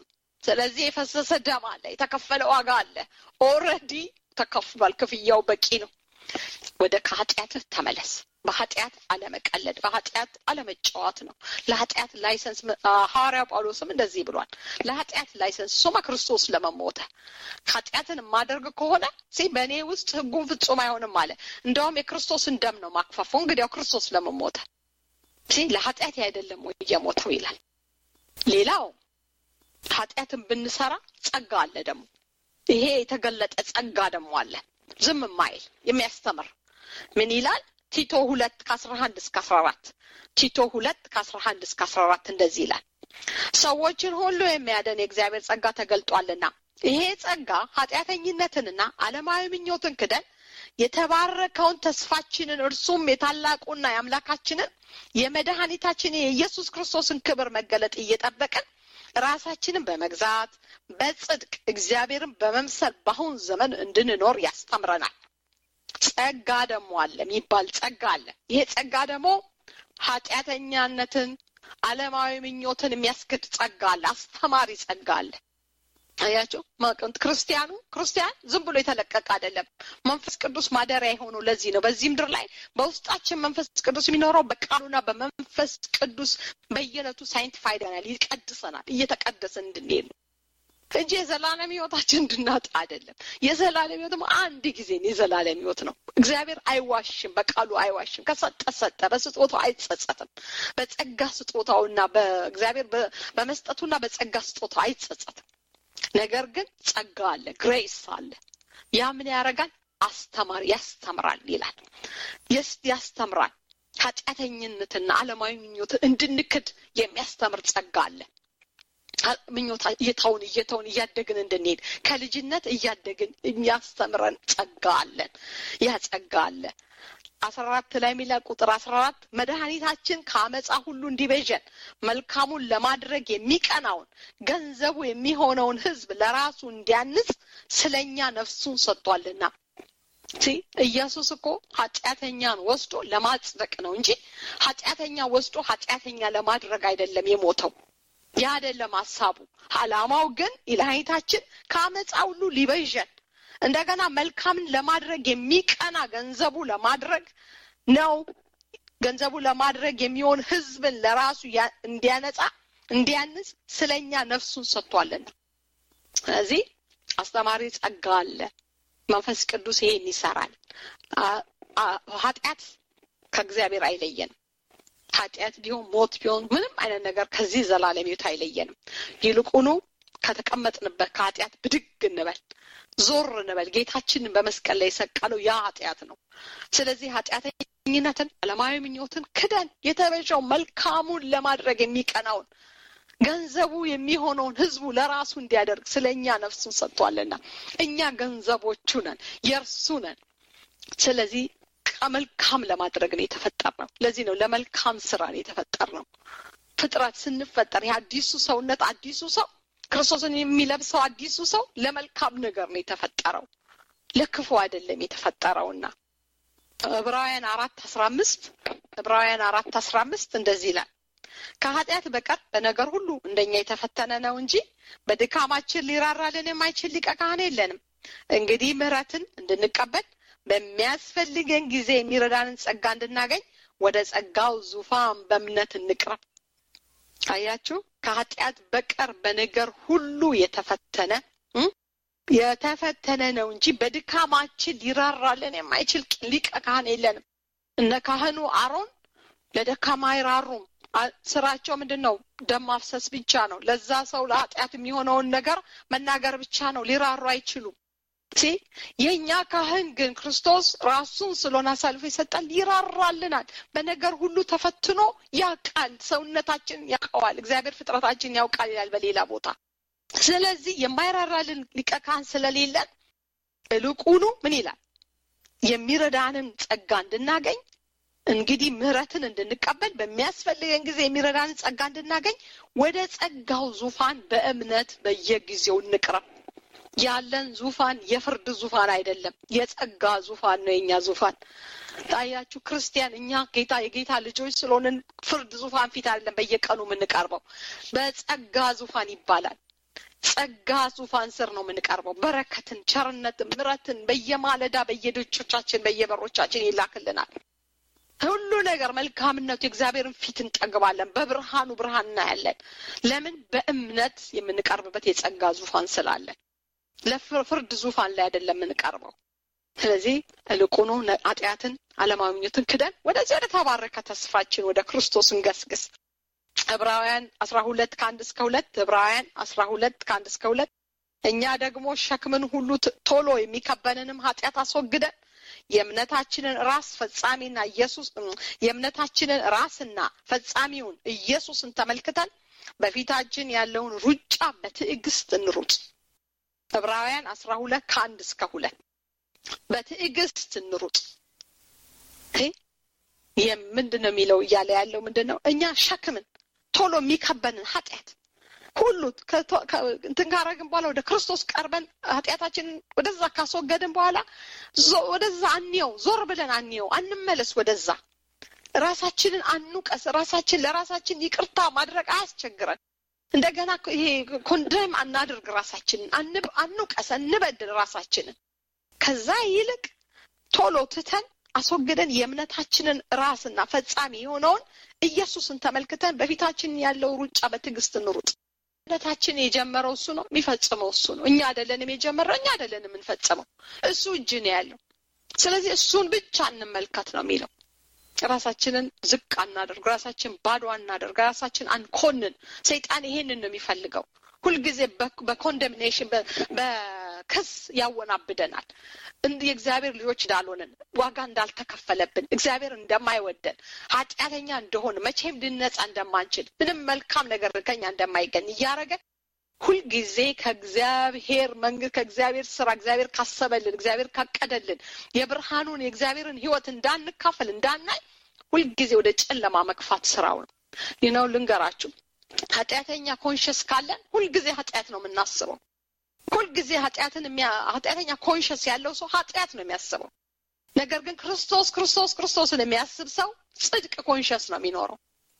ስለዚህ የፈሰሰ ደም አለ፣ የተከፈለ ዋጋ አለ። ኦልሬዲ ተከፍሏል። ክፍያው በቂ ነው። ወደ ከኃጢአትህ ተመለስ። በኃጢአት አለመቀለድ፣ በኃጢአት አለመጫወት ነው። ለኃጢአት ላይሰንስ ሐዋርያ ጳውሎስም እንደዚህ ብሏል። ለኃጢአት ላይሰንስ ሶማ ክርስቶስ ለመሞተ ኃጢአትን የማደርግ ከሆነ ሲ በእኔ ውስጥ ህጉን ፍጹም አይሆንም አለ። እንደውም የክርስቶስን ደም ነው ማክፈፉ። እንግዲያው ክርስቶስ ለመሞተ ሲ ለኃጢአት አይደለም ወይ እየሞተው ይላል። ሌላው ኃጢአትን ብንሰራ ጸጋ አለ ደግሞ ይሄ የተገለጠ ጸጋ ደግሞ አለ። ዝም ማይል የሚያስተምር ምን ይላል? ቲቶ ሁለት ከአስራ አንድ እስከ አስራ አራት ቲቶ ሁለት ከአስራ አንድ እስከ አስራ አራት እንደዚህ ይላል። ሰዎችን ሁሉ የሚያደን የእግዚአብሔር ጸጋ ተገልጧልና ይሄ ጸጋ ኃጢአተኝነትንና ዓለማዊ ምኞትን ክደን የተባረከውን ተስፋችንን እርሱም የታላቁና የአምላካችንን የመድኃኒታችን የኢየሱስ ክርስቶስን ክብር መገለጥ እየጠበቅን ራሳችንን በመግዛት በጽድቅ እግዚአብሔርን በመምሰል በአሁን ዘመን እንድንኖር ያስተምረናል። ጸጋ ደግሞ አለ የሚባል ጸጋ አለ። ይሄ ጸጋ ደግሞ ኃጢአተኛነትን፣ ዓለማዊ ምኞትን የሚያስክድ ጸጋ አለ። አስተማሪ ጸጋ አለ። አያቸው ክርስቲያኑ ክርስቲያን ዝም ብሎ የተለቀቀ አይደለም። መንፈስ ቅዱስ ማደሪያ የሆነው ለዚህ ነው። በዚህ ምድር ላይ በውስጣችን መንፈስ ቅዱስ የሚኖረው በቃሉና በመንፈስ ቅዱስ በየዕለቱ ሳይንቲፋይድ ይሆናል፣ ይቀድሰናል። እየተቀደሰን እንድንሄድ ነው እንጂ የዘላለም ህይወታችን እንድናጣ አይደለም። የዘላለም ህይወትም አንድ ጊዜ የዘላለም ህይወት ነው። እግዚአብሔር አይዋሽም፣ በቃሉ አይዋሽም። ከሰጠ ሰጠ፣ በስጦታው አይጸጸትም። በጸጋ ስጦታውና በእግዚአብሔር በመስጠቱና በጸጋ ስጦታው አይጸጸትም። ነገር ግን ጸጋ አለ፣ ግሬስ አለ። ያ ምን ያደርጋል? አስተማሪ ያስተምራል ይላል። ያስተምራል ኃጢአተኝነትና ዓለማዊ ምኞትን እንድንክድ የሚያስተምር ጸጋ አለ። ምኞታ እየተውን እየተውን እያደግን እንድንሄድ ከልጅነት እያደግን የሚያስተምረን ጸጋ አለን። ያ ጸጋ አለ። አስራ አራት ላይ የሚላ ቁጥር አስራ አራት መድኃኒታችን ከአመፃ ሁሉ እንዲቤዠን መልካሙን ለማድረግ የሚቀናውን ገንዘቡ የሚሆነውን ሕዝብ ለራሱ እንዲያንጽ ስለኛ ነፍሱን ሰጥቷልና። ኢየሱስ እኮ ኃጢአተኛን ወስዶ ለማጽደቅ ነው እንጂ ኃጢአተኛ ወስዶ ኃጢአተኛ ለማድረግ አይደለም የሞተው። ያ አይደለም ሀሳቡ። አላማው ግን መድኃኒታችን ከአመፃ ሁሉ ሊቤዠን እንደገና መልካምን ለማድረግ የሚቀና ገንዘቡ ለማድረግ ነው። ገንዘቡ ለማድረግ የሚሆን ህዝብን ለራሱ እንዲያነጻ እንዲያንጽ ስለኛ ነፍሱን ሰጥቷልና። ስለዚህ አስተማሪ ጸጋ አለ። መንፈስ ቅዱስ ይሄን ይሰራል። ኃጢአት ከእግዚአብሔር አይለየንም። ኃጢአት ቢሆን ሞት ቢሆን ምንም አይነት ነገር ከዚህ ዘላለም ሕይወት አይለየንም። ይልቁኑ ከተቀመጥንበት ከኃጢአት ብድግ እንበል፣ ዞር እንበል። ጌታችንን በመስቀል ላይ የሰቀለው ያ ኃጢአት ነው። ስለዚህ ኃጢአተኝነትን፣ ዓለማዊ ምኞትን ክደን የተበሻው መልካሙን ለማድረግ የሚቀናውን ገንዘቡ የሚሆነውን ህዝቡ ለራሱ እንዲያደርግ ስለ እኛ ነፍሱን ሰጥቷልና እኛ ገንዘቦቹ ነን፣ የእርሱ ነን። ስለዚህ መልካም ለማድረግ ነው የተፈጠርነው። ለዚህ ነው ለመልካም ስራ ነው የተፈጠርነው። ፍጥረት ስንፈጠር የአዲሱ ሰውነት አዲሱ ሰው ክርስቶስን የሚለብሰው አዲሱ ሰው ለመልካም ነገር ነው የተፈጠረው፣ ለክፉ አይደለም የተፈጠረውና ዕብራውያን አራት አስራ አምስት ዕብራውያን አራት አስራ አምስት እንደዚህ ይላል ከኃጢአት በቀር በነገር ሁሉ እንደኛ የተፈተነ ነው እንጂ በድካማችን ሊራራልን የማይችል ሊቀ ካህን የለንም። እንግዲህ ምሕረትን እንድንቀበል በሚያስፈልገን ጊዜ የሚረዳንን ጸጋ እንድናገኝ ወደ ጸጋው ዙፋን በእምነት እንቅረብ። አያችሁ፣ ከኃጢአት በቀር በነገር ሁሉ የተፈተነ የተፈተነ ነው እንጂ በድካማችን ሊራራልን የማይችል ሊቀ ካህን የለንም። እነ ካህኑ አሮን ለደካማ አይራሩም። ስራቸው ምንድን ነው? ደም ማፍሰስ ብቻ ነው። ለዛ ሰው ለኃጢአት የሚሆነውን ነገር መናገር ብቻ ነው። ሊራሩ አይችሉም። ሲ የእኛ ካህን ግን ክርስቶስ ራሱን ስለሆነ አሳልፎ ይሰጣል፣ ይራራልናል። በነገር ሁሉ ተፈትኖ ያውቃል። ሰውነታችን ያውቀዋል። እግዚአብሔር ፍጥረታችን ያውቃል ይላል በሌላ ቦታ። ስለዚህ የማይራራልን ሊቀ ካህን ስለሌለን እልቁኑ ምን ይላል? የሚረዳንን ጸጋ እንድናገኝ እንግዲህ ምሕረትን እንድንቀበል በሚያስፈልገን ጊዜ የሚረዳንን ጸጋ እንድናገኝ ወደ ጸጋው ዙፋን በእምነት በየጊዜው እንቅረብ። ያለን ዙፋን የፍርድ ዙፋን አይደለም፣ የጸጋ ዙፋን ነው የኛ ዙፋን። ታያችሁ ክርስቲያን፣ እኛ ጌታ የጌታ ልጆች ስለሆንን ፍርድ ዙፋን ፊት አይደለም በየቀኑ የምንቀርበው፣ በጸጋ ዙፋን ይባላል። ጸጋ ዙፋን ስር ነው የምንቀርበው። በረከትን፣ ቸርነትን፣ ምረትን በየማለዳ በየደጆቻችን በየበሮቻችን ይላክልናል። ሁሉ ነገር መልካምነቱ የእግዚአብሔርን ፊት እንጠግባለን። በብርሃኑ ብርሃን እናያለን። ለምን? በእምነት የምንቀርብበት የጸጋ ዙፋን ስላለን። ለፍርድ ዙፋን ላይ አይደለም የምንቀርበው። ስለዚህ እልቁኑ ኃጢአትን፣ ዓለማዊ ምኞትን ክደን ወደዚህ ወደ ተባረከ ተስፋችን ወደ ክርስቶስ እንገስግስ። ዕብራውያን አስራ ሁለት ከአንድ እስከ ሁለት ዕብራውያን አስራ ሁለት ከአንድ እስከ ሁለት እኛ ደግሞ ሸክምን ሁሉ ቶሎ የሚከበንንም ኃጢአት አስወግደን የእምነታችንን ራስ ፈጻሚና ኢየሱስ የእምነታችንን ራስና ፈጻሚውን ኢየሱስን ተመልክተን በፊታችን ያለውን ሩጫ በትዕግስት እንሩጥ። ዕብራውያን አስራ ሁለት ከአንድ እስከ ሁለት በትዕግስት እንሩጥ። ምንድን ነው የሚለው እያለ ያለው ምንድን ነው? እኛ ሸክምን ቶሎ የሚከበንን ኃጢአት ሁሉ እንትን ካረግን በኋላ ወደ ክርስቶስ ቀርበን ኃጢአታችንን ወደዛ ካስወገድን በኋላ ወደዛ አንየው፣ ዞር ብለን አንየው፣ አንመለስ ወደዛ። ራሳችንን አንውቀስ። ራሳችን ለራሳችን ይቅርታ ማድረግ አያስቸግረን። እንደገና ይሄ ኮንደም አናድርግ። ራሳችንን አንውቀስ፣ እንበድል ራሳችንን። ከዛ ይልቅ ቶሎ ትተን አስወግደን የእምነታችንን ራስና ፈጻሚ የሆነውን ኢየሱስን ተመልክተን በፊታችን ያለው ሩጫ በትዕግስት እንሩጥ። እምነታችን የጀመረው እሱ ነው፣ የሚፈጽመው እሱ ነው። እኛ አይደለንም የጀመረው፣ እኛ አይደለንም የምንፈጽመው፣ እሱ እጅ ነው ያለው። ስለዚህ እሱን ብቻ እንመልከት ነው የሚለው። ራሳችንን ዝቅ አናደርግ፣ ራሳችን ባዶ አናደርግ፣ ራሳችን አንኮንን። ሰይጣን ይሄንን ነው የሚፈልገው። ሁልጊዜ በኮንደምኔሽን በክስ ያወናብደናል። የእግዚአብሔር ልጆች እንዳልሆንን፣ ዋጋ እንዳልተከፈለብን፣ እግዚአብሔር እንደማይወደን፣ ኃጢአተኛ እንደሆን፣ መቼም ልነጻ እንደማንችል፣ ምንም መልካም ነገር ከኛ እንደማይገኝ እያደረገ ሁልጊዜ ከእግዚአብሔር መንግስት ከእግዚአብሔር ስራ እግዚአብሔር ካሰበልን እግዚአብሔር ካቀደልን የብርሃኑን የእግዚአብሔርን ሕይወት እንዳንካፈል እንዳናይ ሁልጊዜ ወደ ጨለማ መግፋት ስራው ነው። ይህ ነው ልንገራችሁ። ኃጢአተኛ ኮንሽስ ካለን ሁልጊዜ ኃጢአት ነው የምናስበው። ሁልጊዜ ኃጢአትን ኃጢአተኛ ኮንሽስ ያለው ሰው ኃጢአት ነው የሚያስበው። ነገር ግን ክርስቶስ ክርስቶስ ክርስቶስን የሚያስብ ሰው ጽድቅ ኮንሽስ ነው የሚኖረው።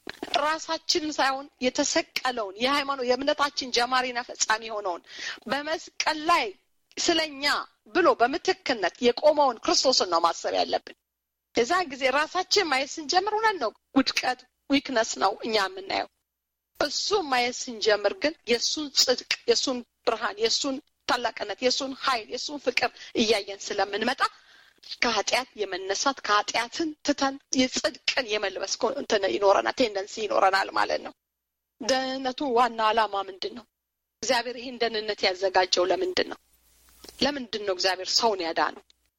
ራሳችንን ሳይሆን የተሰቀለውን የሃይማኖት የእምነታችን ጀማሪና ፈጻሚ የሆነውን በመስቀል ላይ ስለኛ ብሎ በምትክነት የቆመውን ክርስቶስን ነው ማሰብ ያለብን። የዛን ጊዜ ራሳችን ማየት ስንጀምር እውነት ነው ውድቀት ዊክነስ ነው እኛ የምናየው። እሱን ማየት ስንጀምር ግን የእሱን ጽድቅ፣ የእሱን ብርሃን፣ የእሱን ታላቅነት፣ የእሱን ኃይል፣ የእሱን ፍቅር እያየን ስለምንመጣ ከኃጢአት የመነሳት ከኃጢአትን ትተን የጽድቅን የመልበስ እንትን ይኖረናል ቴንደንሲ ይኖረናል ማለት ነው። ደህንነቱ ዋና ዓላማ ምንድን ነው? እግዚአብሔር ይህን ደህንነት ያዘጋጀው ለምንድን ነው? ለምንድን ነው እግዚአብሔር ሰውን ያዳነው?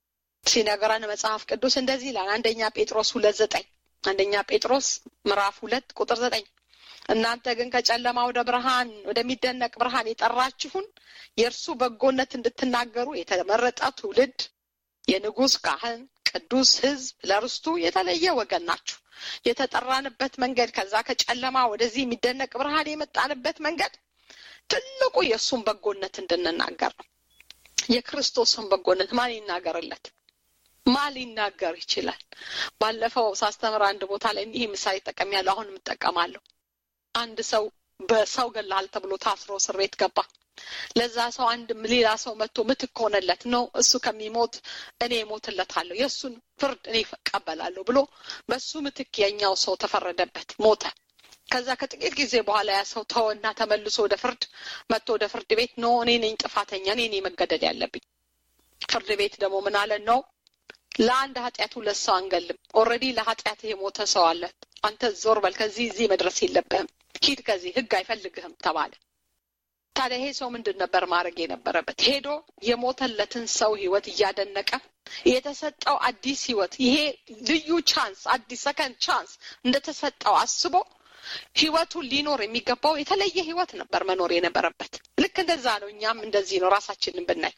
ሲነገረን መጽሐፍ ቅዱስ እንደዚህ ይላል። አንደኛ ጴጥሮስ ሁለት ዘጠኝ አንደኛ ጴጥሮስ ምዕራፍ ሁለት ቁጥር ዘጠኝ እናንተ ግን ከጨለማ ወደ ብርሃን ወደሚደነቅ ብርሃን የጠራችሁን የእርሱ በጎነት እንድትናገሩ የተመረጠ ትውልድ የንጉሥ ካህን ቅዱስ ሕዝብ ለርስቱ የተለየ ወገን ናችሁ። የተጠራንበት መንገድ ከዛ ከጨለማ ወደዚህ የሚደነቅ ብርሃን የመጣንበት መንገድ ትልቁ የእሱን በጎነት እንድንናገር ነው። የክርስቶስን በጎነት ማን ይናገርለት? ማን ሊናገር ይችላል? ባለፈው ሳስተምር አንድ ቦታ ላይ ይህ ምሳሌ ጠቀሚያለሁ። አሁን እጠቀማለሁ። አንድ ሰው በሰው ገላል ተብሎ ታስሮ እስር ቤት ገባ። ለዛ ሰው አንድ ሌላ ሰው መጥቶ ምትክ ሆነለት ነው እሱ ከሚሞት እኔ እሞትለታለሁ የእሱን ፍርድ እኔ እቀበላለሁ ብሎ በሱ ምትክ የኛው ሰው ተፈረደበት ሞተ ከዛ ከጥቂት ጊዜ በኋላ ያ ሰው ተወና ተመልሶ ወደ ፍርድ መጥቶ ወደ ፍርድ ቤት ኖ እኔ ነኝ ጥፋተኛ እኔ ነኝ መገደል ያለብኝ ፍርድ ቤት ደግሞ ምን አለ ነው ለአንድ ኃጢአት ሁለት ሰው አንገልም ኦልሬዲ ለኃጢአት የሞተ ሰው አለ አንተ ዞር በል ከዚህ እዚህ መድረስ የለብህም ሂድ ከዚህ ህግ አይፈልግህም ተባለ ታዲያ ይሄ ሰው ምንድን ነበር ማድረግ የነበረበት? ሄዶ የሞተለትን ሰው ህይወት እያደነቀ የተሰጠው አዲስ ህይወት ይሄ ልዩ ቻንስ አዲስ ሰከንድ ቻንስ እንደተሰጠው አስቦ ህይወቱን ሊኖር የሚገባው የተለየ ህይወት ነበር መኖር የነበረበት። ልክ እንደዛ ነው። እኛም እንደዚህ ነው። ራሳችንን ብናይ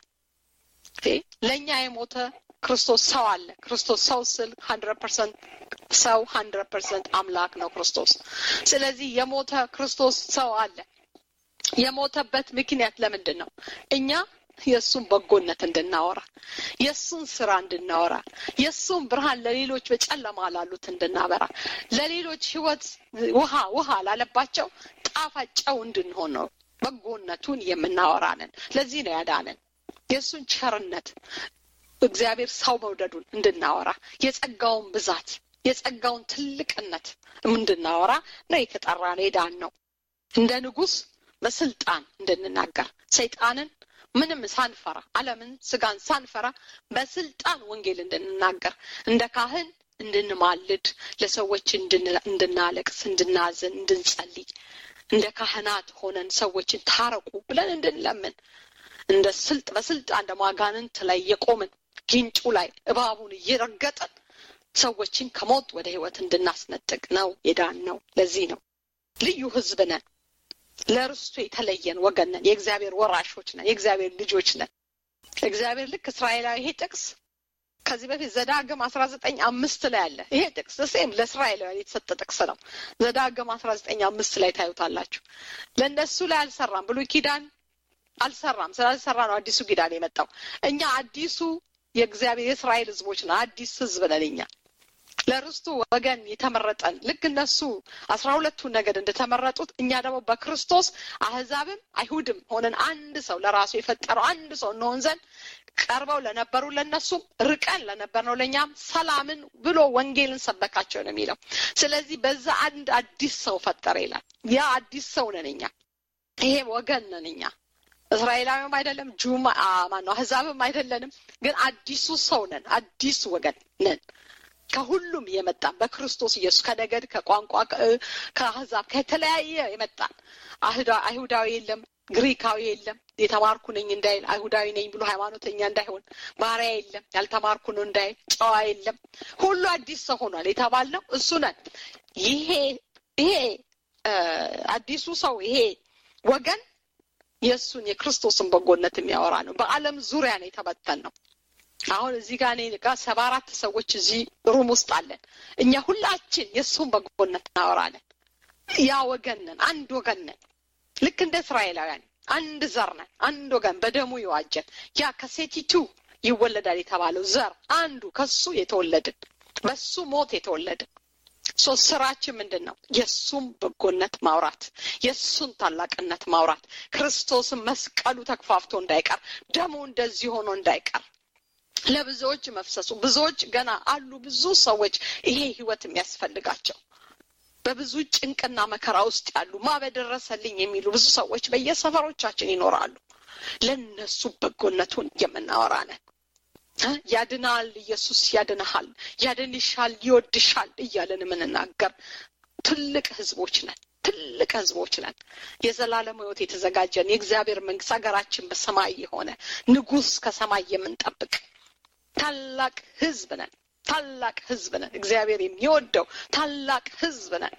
ለእኛ የሞተ ክርስቶስ ሰው አለ። ክርስቶስ ሰው ስል ሀንድረድ ፐርሰንት ሰው ሀንድረድ ፐርሰንት አምላክ ነው ክርስቶስ። ስለዚህ የሞተ ክርስቶስ ሰው አለ። የሞተበት ምክንያት ለምንድን ነው? እኛ የእሱን በጎነት እንድናወራ፣ የእሱን ስራ እንድናወራ፣ የእሱን ብርሃን ለሌሎች በጨለማ ላሉት እንድናበራ፣ ለሌሎች ህይወት ውሃ ውሃ ላለባቸው ጣፋጭ ጨው እንድንሆን ነው በጎነቱን የምናወራንን ለዚህ ነው ያዳነን የእሱን ቸርነት እግዚአብሔር ሰው መውደዱን እንድናወራ የጸጋውን ብዛት የጸጋውን ትልቅነት እንድናወራ ነው የተጠራን የዳን ነው እንደ ንጉስ በስልጣን እንድንናገር ሰይጣንን ምንም ሳንፈራ አለምን ስጋን ሳንፈራ በስልጣን ወንጌል እንድንናገር እንደ ካህን እንድንማልድ ለሰዎች እንድናለቅስ እንድናዝን እንድንጸልይ እንደ ካህናት ሆነን ሰዎችን ታረቁ ብለን እንድንለምን እንደ ስልጥ በስልጣን እንደ ማጋንንት ላይ የቆምን ጊንጩ ላይ እባቡን እየረገጥን ሰዎችን ከሞት ወደ ህይወት እንድናስነጥቅ ነው የዳን ነው ለዚህ ነው ልዩ ህዝብ ነን ለርስቱ የተለየን ወገን ነን የእግዚአብሔር ወራሾች ነን የእግዚአብሔር ልጆች ነን እግዚአብሔር ልክ እስራኤላዊ ይሄ ጥቅስ ከዚህ በፊት ዘዳግም አስራ ዘጠኝ አምስት ላይ አለ ይሄ ጥቅስ ሴም ለእስራኤላውያን የተሰጠ ጥቅስ ነው ዘዳግም አስራ ዘጠኝ አምስት ላይ ታዩታላችሁ ለእነሱ ላይ አልሰራም ብሎ ኪዳን አልሰራም ስላልሰራ ነው አዲሱ ኪዳን የመጣው እኛ አዲሱ የእግዚአብሔር የእስራኤል ህዝቦች ነው አዲስ ህዝብ ነን እኛ ለርስቱ ወገን የተመረጠን ልክ እነሱ አስራ ሁለቱ ነገድ እንደተመረጡት እኛ ደግሞ በክርስቶስ አህዛብም አይሁድም ሆነን አንድ ሰው ለራሱ የፈጠረው አንድ ሰው እንሆን ዘንድ ቀርበው ለነበሩ ለነሱም ርቀን ለነበር ነው ለእኛም ሰላምን ብሎ ወንጌልን ሰበካቸው ነው የሚለው ስለዚህ በዛ አንድ አዲስ ሰው ፈጠረ ይላል ያ አዲስ ሰው ነን እኛ ይሄ ወገን ነን እኛ እስራኤላዊም አይደለም ጁም ማነው አህዛብም አይደለንም ግን አዲሱ ሰው ነን አዲሱ ወገን ነን ከሁሉም የመጣን በክርስቶስ ኢየሱስ ከነገድ ከቋንቋ ከአህዛብ ከተለያየ የመጣን አይሁዳዊ የለም ግሪካዊ የለም የተማርኩ ነኝ እንዳይል አይሁዳዊ ነኝ ብሎ ሃይማኖተኛ እንዳይሆን ባሪያ የለም ያልተማርኩ ነው እንዳይል ጨዋ የለም ሁሉ አዲስ ሰው ሆኗል የተባልነው እሱ ነን ይሄ ይሄ አዲሱ ሰው ይሄ ወገን የእሱን የክርስቶስን በጎነት የሚያወራ ነው በአለም ዙሪያ ነው የተበተን ነው አሁን እዚህ ጋር እኔ ጋር ሰባ አራት ሰዎች እዚህ ሩም ውስጥ አለን እኛ ሁላችን የእሱን በጎነት እናወራለን ያ ወገን ነን አንድ ወገን ነን ልክ እንደ እስራኤላውያን አንድ ዘር ነን አንድ ወገን በደሙ የዋጀን ያ ከሴቲቱ ይወለዳል የተባለው ዘር አንዱ ከሱ የተወለድን በሱ ሞት የተወለድን ሶስት ስራችን ምንድን ነው የእሱም በጎነት ማውራት የእሱን ታላቅነት ማውራት ክርስቶስን መስቀሉ ተክፋፍቶ እንዳይቀር ደሙ እንደዚህ ሆኖ እንዳይቀር ለብዙዎች መፍሰሱ ብዙዎች ገና አሉ ብዙ ሰዎች ይሄ ህይወት የሚያስፈልጋቸው በብዙ ጭንቅና መከራ ውስጥ ያሉ ማ በደረሰልኝ የሚሉ ብዙ ሰዎች በየሰፈሮቻችን ይኖራሉ ለነሱ በጎነቱን የምናወራ ነን ያድናል ኢየሱስ ያድንሃል ያድንሻል ይወድሻል እያለን የምንናገር ትልቅ ህዝቦች ነን ትልቅ ህዝቦች ነን የዘላለም ህይወት የተዘጋጀን የእግዚአብሔር መንግስት ሀገራችን በሰማይ የሆነ ንጉስ ከሰማይ የምንጠብቅ ታላቅ ህዝብ ነን ታላቅ ህዝብ ነን እግዚአብሔር የሚወደው ታላቅ ህዝብ ነን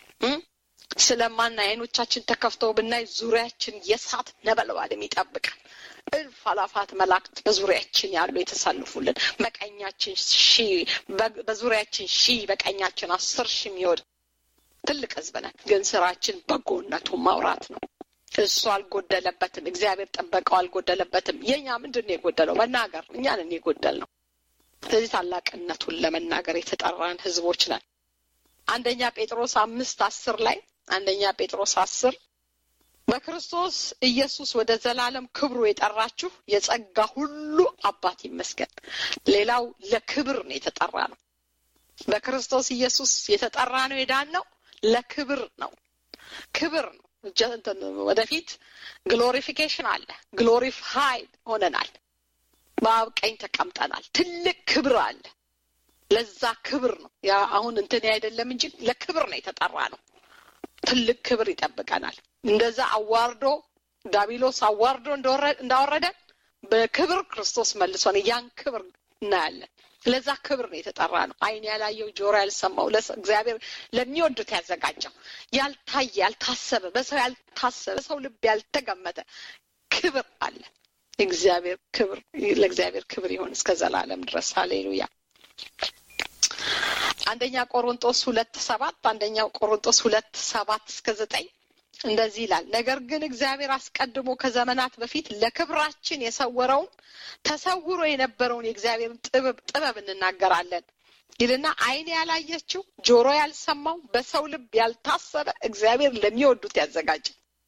ስለማና አይኖቻችን ተከፍተው ብናይ ዙሪያችን የሳት ነበልባል የሚጠብቀን እልፍ አላፋት መላእክት በዙሪያችን ያሉ የተሰልፉልን በቀኛችን ሺ በዙሪያችን ሺ በቀኛችን አስር ሺ የሚወድ ትልቅ ህዝብ ነን ግን ስራችን በጎነቱን ማውራት ነው እሱ አልጎደለበትም እግዚአብሔር ጠበቀው አልጎደለበትም የኛ ምንድን ነው የጎደለው መናገር እኛንን የጎደል ነው ስለዚህ ታላቅነቱን ለመናገር የተጠራን ህዝቦች ነን አንደኛ ጴጥሮስ አምስት አስር ላይ አንደኛ ጴጥሮስ አስር በክርስቶስ ኢየሱስ ወደ ዘላለም ክብሩ የጠራችሁ የጸጋ ሁሉ አባት ይመስገን ሌላው ለክብር ነው የተጠራ ነው በክርስቶስ ኢየሱስ የተጠራ ነው የዳን ነው ለክብር ነው ክብር ነው ወደፊት ግሎሪፊኬሽን አለ ግሎሪፋይድ ሆነናል በአብ ቀኝ ተቀምጠናል ትልቅ ክብር አለ ለዛ ክብር ነው ያ አሁን እንትን አይደለም እንጂ ለክብር ነው የተጠራ ነው ትልቅ ክብር ይጠብቀናል እንደዛ አዋርዶ ዳቢሎስ አዋርዶ እንዳወረደን በክብር ክርስቶስ መልሶን ያን ክብር እናያለን ለዛ ክብር ነው የተጠራ ነው አይን ያላየው ጆሮ ያልሰማው እግዚአብሔር ለሚወዱት ያዘጋጀው ያልታየ ያልታሰበ በሰው ያልታሰበ በሰው ልብ ያልተገመተ ክብር አለ እግዚአብሔር ክብር ለእግዚአብሔር ክብር ይሆን እስከ ዘላለም ድረስ ሀሌሉያ አንደኛ ቆሮንጦስ ሁለት ሰባት አንደኛው ቆሮንጦስ ሁለት ሰባት እስከ ዘጠኝ እንደዚህ ይላል ነገር ግን እግዚአብሔር አስቀድሞ ከዘመናት በፊት ለክብራችን የሰወረውን ተሰውሮ የነበረውን የእግዚአብሔርን ጥበብ ጥበብ እንናገራለን ይልና አይን ያላየችው ጆሮ ያልሰማው በሰው ልብ ያልታሰበ እግዚአብሔር ለሚወዱት ያዘጋጀ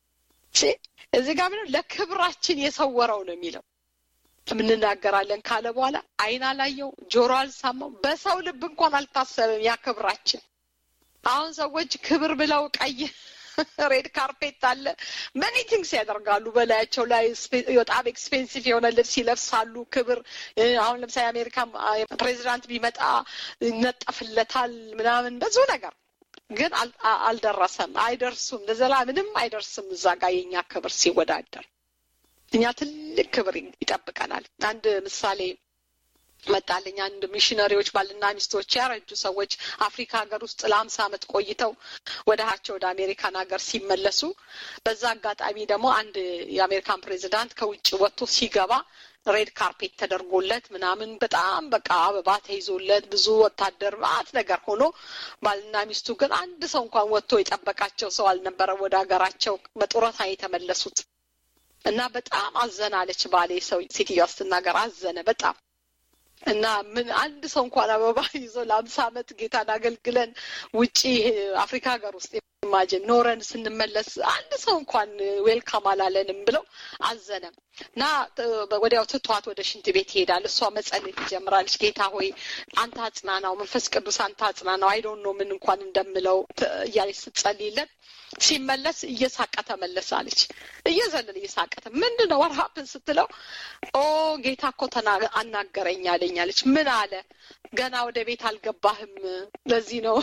እዚህ ጋር ምንም ለክብራችን የሰወረው ነው የሚለው የምንናገራለን ካለ በኋላ አይን አላየው ጆሮ አልሳማው በሰው ልብ እንኳን አልታሰበም ያ ክብራችን አሁን ሰዎች ክብር ብለው ቀይ ሬድ ካርፔት አለ መኒ ቲንግስ ያደርጋሉ በላያቸው ላይ በጣም ኤክስፔንሲቭ የሆነ ልብስ ይለብሳሉ ክብር አሁን ለምሳሌ አሜሪካ ፕሬዚዳንት ቢመጣ ይነጠፍለታል ምናምን ብዙ ነገር ግን አልደረሰም አይደርሱም ለዘላ ምንም አይደርስም እዛ ጋር የኛ ክብር ሲወዳደር እኛ ትልቅ ክብር ይጠብቀናል አንድ ምሳሌ መጣልኝ አንድ ሚሽነሪዎች ባልና ሚስቶች ያረጁ ሰዎች አፍሪካ ሀገር ውስጥ ለአምሳ ዓመት ቆይተው ወደ ሀቸው ወደ አሜሪካን ሀገር ሲመለሱ በዛ አጋጣሚ ደግሞ አንድ የአሜሪካን ፕሬዚዳንት ከውጭ ወጥቶ ሲገባ ሬድ ካርፔት ተደርጎለት ምናምን በጣም በቃ አበባ ተይዞለት ብዙ ወታደር ማት ነገር ሆኖ ባልና ሚስቱ ግን አንድ ሰው እንኳን ወጥቶ የጠበቃቸው ሰው አልነበረም ወደ ሀገራቸው በጡረታ የተመለሱት እና በጣም አዘናለች ባሌ ሰው ሴትዮዋ ስትናገር አዘነ በጣም እና ምን አንድ ሰው እንኳን አበባ ይዞ ለአምሳ ዓመት ጌታን አገልግለን ውጪ አፍሪካ ሀገር ውስጥ ኢማጅን ኖረን ስንመለስ አንድ ሰው እንኳን ዌልካም አላለንም ብለው አዘነም እና ወዲያው ትቷት ወደ ሽንት ቤት ይሄዳል። እሷ መጸለይ ትጀምራለች። ጌታ ሆይ አንተ አጽናናው፣ መንፈስ ቅዱስ አንተ አጽናናው፣ አይዶን ነው ምን እንኳን እንደምለው እያለች ስትጸልይለት ሲመለስ እየሳቀ ተመለሰ አለች። እየዘለለ እየሳቀተ ምንድን ነው ወርሀፕን ስትለው ኦ ጌታ እኮ አናገረኝ አለኝ አለች። ምን አለ? ገና ወደ ቤት አልገባህም። ለዚህ ነው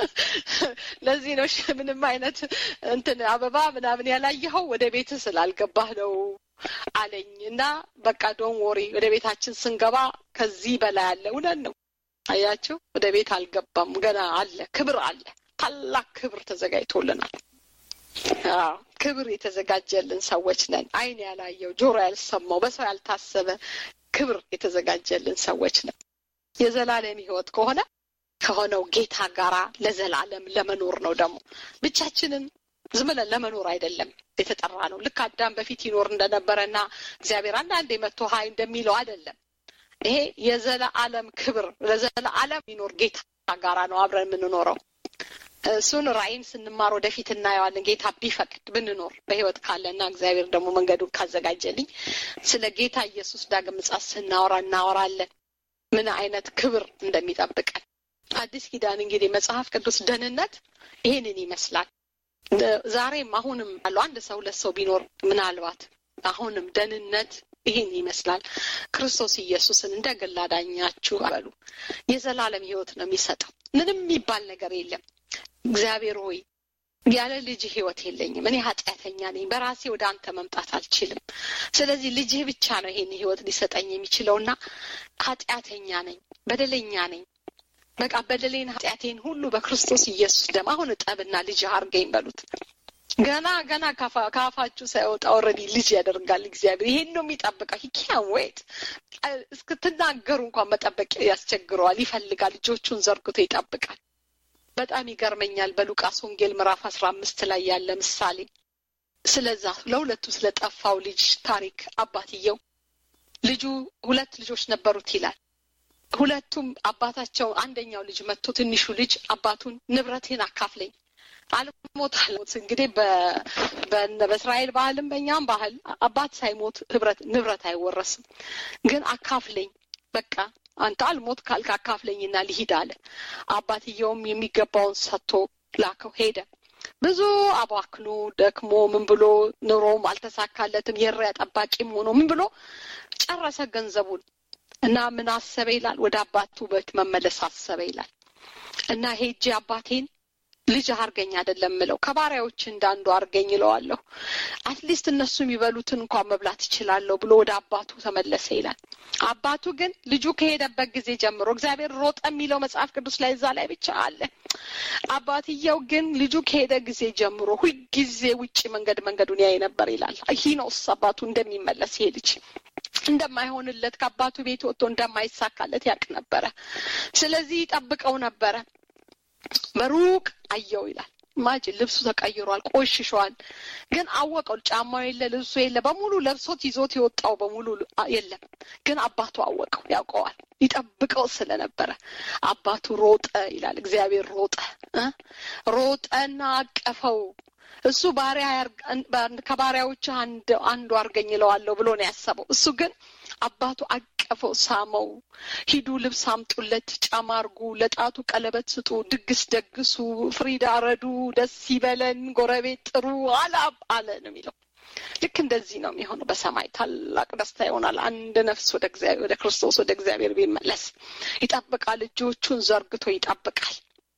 ለዚህ ነው ምንም አይነት እንትን አበባ ምናምን ያላየኸው ወደ ቤት ስላልገባህ ነው አለኝ እና በቃ ዶን ወሪ ወደ ቤታችን ስንገባ ከዚህ በላይ አለ። እውነት ነው። አያችሁ፣ ወደ ቤት አልገባም፣ ገና አለ፣ ክብር አለ። ታላቅ ክብር ተዘጋጅቶልናል። አዎ ክብር የተዘጋጀልን ሰዎች ነን። ዓይን ያላየው ጆሮ ያልሰማው በሰው ያልታሰበ ክብር የተዘጋጀልን ሰዎች ነን። የዘላለም ሕይወት ከሆነ ከሆነው ጌታ ጋራ ለዘላለም ለመኖር ነው። ደግሞ ብቻችንን ዝም ብለን ለመኖር አይደለም የተጠራ ነው። ልክ አዳም በፊት ይኖር እንደነበረና እግዚአብሔር አንዳንዴ መጥቶ ሀይ እንደሚለው አይደለም። ይሄ የዘላለም ክብር ለዘላለም የሚኖር ጌታ ጋራ ነው አብረን የምንኖረው። እሱን ራእይን ስንማር ወደፊት እናየዋለን። ጌታ ቢፈቅድ ብንኖር በህይወት ካለና እግዚአብሔር ደግሞ መንገዱን ካዘጋጀልኝ ስለ ጌታ ኢየሱስ ዳግም ምጽአት ስናወራ እናወራለን። ምን አይነት ክብር እንደሚጠብቀን አዲስ ኪዳን እንግዲህ መጽሐፍ ቅዱስ ደህንነት ይሄንን ይመስላል። ዛሬም አሁንም ያለው አንድ ሰው ሁለት ሰው ቢኖር ምናልባት አሁንም ደህንነት ይህን ይመስላል። ክርስቶስ ኢየሱስን እንደ ግል አዳኛችሁ በሉ። የዘላለም ህይወት ነው የሚሰጠው። ምንም የሚባል ነገር የለም። እግዚአብሔር ሆይ ያለ ልጅ ህይወት የለኝም፣ እኔ ኃጢአተኛ ነኝ፣ በራሴ ወደ አንተ መምጣት አልችልም። ስለዚህ ልጅህ ብቻ ነው ይሄን ህይወት ሊሰጠኝ የሚችለውና ኃጢአተኛ ነኝ፣ በደለኛ ነኝ። በቃ በደሌን ኃጢአቴን ሁሉ በክርስቶስ ኢየሱስ ደም አሁን እጠብና ልጅ አርገኝ በሉት። ገና ገና ከአፋችሁ ሳይወጣ ኦልሬዲ ልጅ ያደርጋል እግዚአብሔር። ይሄን ነው የሚጠብቀው። ሂኪያን ወይት እስክትናገሩ እንኳን መጠበቅ ያስቸግረዋል፣ ይፈልጋል። ልጆቹን ዘርግቶ ይጠብቃል። በጣም ይገርመኛል። በሉቃስ ወንጌል ምዕራፍ አስራ አምስት ላይ ያለ ምሳሌ ስለዛ ለሁለቱ ስለጠፋው ልጅ ታሪክ አባትየው ልጁ ሁለት ልጆች ነበሩት ይላል። ሁለቱም አባታቸው አንደኛው ልጅ መጥቶ ትንሹ ልጅ አባቱን ንብረቴን አካፍለኝ አልሞት አልሞት እንግዲህ በእስራኤል ባህልም በእኛም ባህል አባት ሳይሞት ህብረት ንብረት አይወረስም። ግን አካፍለኝ በቃ አንተ አልሞት ካልክ አካፍለኝና ልሂድ አለ። አባትየውም የሚገባውን ሰጥቶ ላከው ሄደ። ብዙ አባክኖ ደክሞ ምን ብሎ ኑሮም አልተሳካለትም። የእሪያ ጠባቂም ሆኖ ምን ብሎ ጨረሰ ገንዘቡን እና ምን አሰበ ይላል፣ ወደ አባቱ ቤት መመለስ አሰበ ይላል እና ሄጄ አባቴን ልጅ አርገኝ አይደለም ምለው ከባሪያዎች እንዳንዱ አርገኝ ይለዋለሁ። አትሊስት እነሱ የሚበሉትን እንኳን መብላት ይችላለሁ ብሎ ወደ አባቱ ተመለሰ ይላል። አባቱ ግን ልጁ ከሄደበት ጊዜ ጀምሮ እግዚአብሔር ሮጠ የሚለው መጽሐፍ ቅዱስ ላይ እዛ ላይ ብቻ አለ። አባትየው ግን ልጁ ከሄደ ጊዜ ጀምሮ ሁልጊዜ ውጭ መንገድ መንገዱን ያይ ነበር ይላል። ሂኖስ አባቱ እንደሚመለስ ይሄ ልጅ እንደማይሆንለት ከአባቱ ቤት ወጥቶ እንደማይሳካለት ያውቅ ነበረ። ስለዚህ ይጠብቀው ነበረ። በሩቅ አየው ይላል። ማጅን ልብሱ ተቀይሯል፣ ቆሽሿል። ግን አወቀው። ጫማው የለ፣ ልብሱ የለ፣ በሙሉ ለብሶት ይዞት የወጣው በሙሉ የለም። ግን አባቱ አወቀው፣ ያውቀዋል። ይጠብቀው ስለነበረ አባቱ ሮጠ ይላል። እግዚአብሔር ሮጠ ሮጠና አቀፈው። እሱ ባሪያ ከባሪያዎች አንዱ አርገኝ ይለዋለሁ ብሎ ነው ያሰበው። እሱ ግን አባቱ አቀፈው፣ ሳመው። ሂዱ ልብስ አምጡለት፣ ጫማ አርጉ፣ ለጣቱ ቀለበት ስጡ፣ ድግስ ደግሱ፣ ፍሪዳ ረዱ፣ ደስ ይበለን፣ ጎረቤት ጥሩ አላብ አለ ነው የሚለው። ልክ እንደዚህ ነው የሚሆነው። በሰማይ ታላቅ ደስታ ይሆናል። አንድ ነፍስ ወደ እግዚአብሔር ወደ ክርስቶስ ወደ እግዚአብሔር ቢመለስ ይጠብቃል። እጆቹን ዘርግቶ ይጠብቃል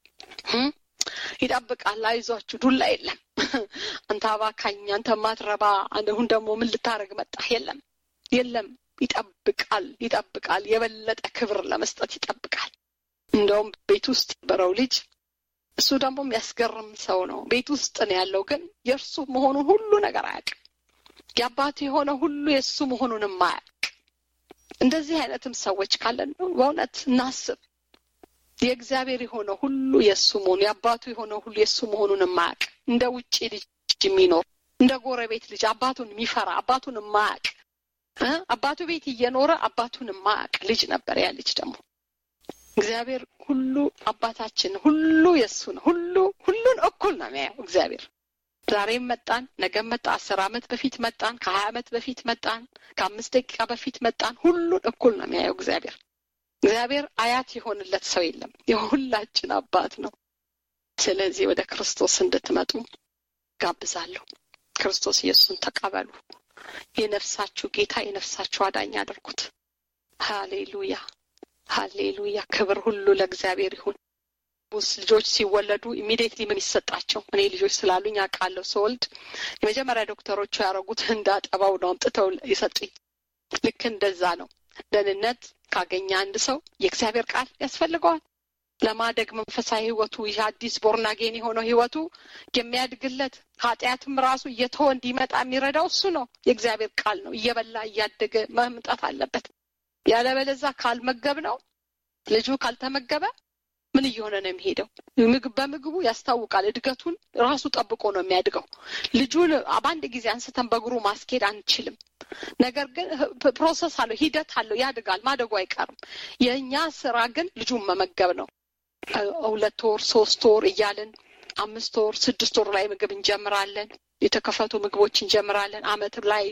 ይጠብቃል። አይዟችሁ ዱላ የለም። አንተ አባካኝ፣ አንተ ማትረባ፣ አሁን ደግሞ ምን ልታደርግ መጣህ? የለም የለም። ይጠብቃል ይጠብቃል። የበለጠ ክብር ለመስጠት ይጠብቃል። እንደውም ቤት ውስጥ የነበረው ልጅ እሱ ደግሞ የሚያስገርም ሰው ነው። ቤት ውስጥ ነው ያለው፣ ግን የእርሱ መሆኑን ሁሉ ነገር አያውቅም። የአባቱ የሆነ ሁሉ የእሱ መሆኑንም አያውቅ። እንደዚህ አይነትም ሰዎች ካለን በእውነት እናስብ። የእግዚአብሔር የሆነ ሁሉ የእሱ መሆኑ የአባቱ የሆነ ሁሉ የእሱ መሆኑን የማያውቅ እንደ ውጭ ልጅ የሚኖር እንደ ጎረቤት ልጅ አባቱን የሚፈራ አባቱን የማያውቅ አባቱ ቤት እየኖረ አባቱን የማያውቅ ልጅ ነበር። ያ ልጅ ደግሞ እግዚአብሔር ሁሉ አባታችን ሁሉ የእሱ ነው። ሁሉ ሁሉን እኩል ነው የሚያየው እግዚአብሔር። ዛሬም መጣን፣ ነገም መጣ፣ አስር ዓመት በፊት መጣን፣ ከሀያ ዓመት በፊት መጣን፣ ከአምስት ደቂቃ በፊት መጣን፣ ሁሉን እኩል ነው የሚያየው እግዚአብሔር። እግዚአብሔር አያት የሆንለት ሰው የለም። የሁላችን አባት ነው። ስለዚህ ወደ ክርስቶስ እንድትመጡ ጋብዛለሁ። ክርስቶስ ኢየሱስን ተቀበሉ። የነፍሳችሁ ጌታ የነፍሳችሁ አዳኝ አድርጉት። ሃሌሉያ ሃሌሉያ። ክብር ሁሉ ለእግዚአብሔር ይሁን። ቡስ ልጆች ሲወለዱ ኢሚዲየትሊ ምን ይሰጣቸው? እኔ ልጆች ስላሉኝ አውቃለሁ። ስወልድ የመጀመሪያ ዶክተሮቹ ያደረጉት እንዳጠባው ነው አምጥተው የሰጡኝ። ልክ እንደዛ ነው። ደህንነት ካገኘ አንድ ሰው የእግዚአብሔር ቃል ያስፈልገዋል። ለማደግ መንፈሳዊ ህይወቱ ይህ አዲስ ቦርናጌን የሆነው ህይወቱ የሚያድግለት ኃጢአትም ራሱ እየተወ እንዲመጣ የሚረዳው እሱ ነው። የእግዚአብሔር ቃል ነው። እየበላ እያደገ መምጣት አለበት። ያለበለዛ ካልመገብ ነው ልጁ ካልተመገበ ምን እየሆነ ነው የሚሄደው? ምግብ በምግቡ ያስታውቃል። እድገቱን ራሱ ጠብቆ ነው የሚያድገው። ልጁን በአንድ ጊዜ አንስተን በእግሩ ማስኬድ አንችልም። ነገር ግን ፕሮሰስ አለው፣ ሂደት አለው፣ ያድጋል። ማደጉ አይቀርም። የእኛ ስራ ግን ልጁን መመገብ ነው። ሁለት ወር ሶስት ወር እያልን አምስት ወር ስድስት ወር ላይ ምግብ እንጀምራለን። የተከፈቱ ምግቦች እንጀምራለን። አመት ላይ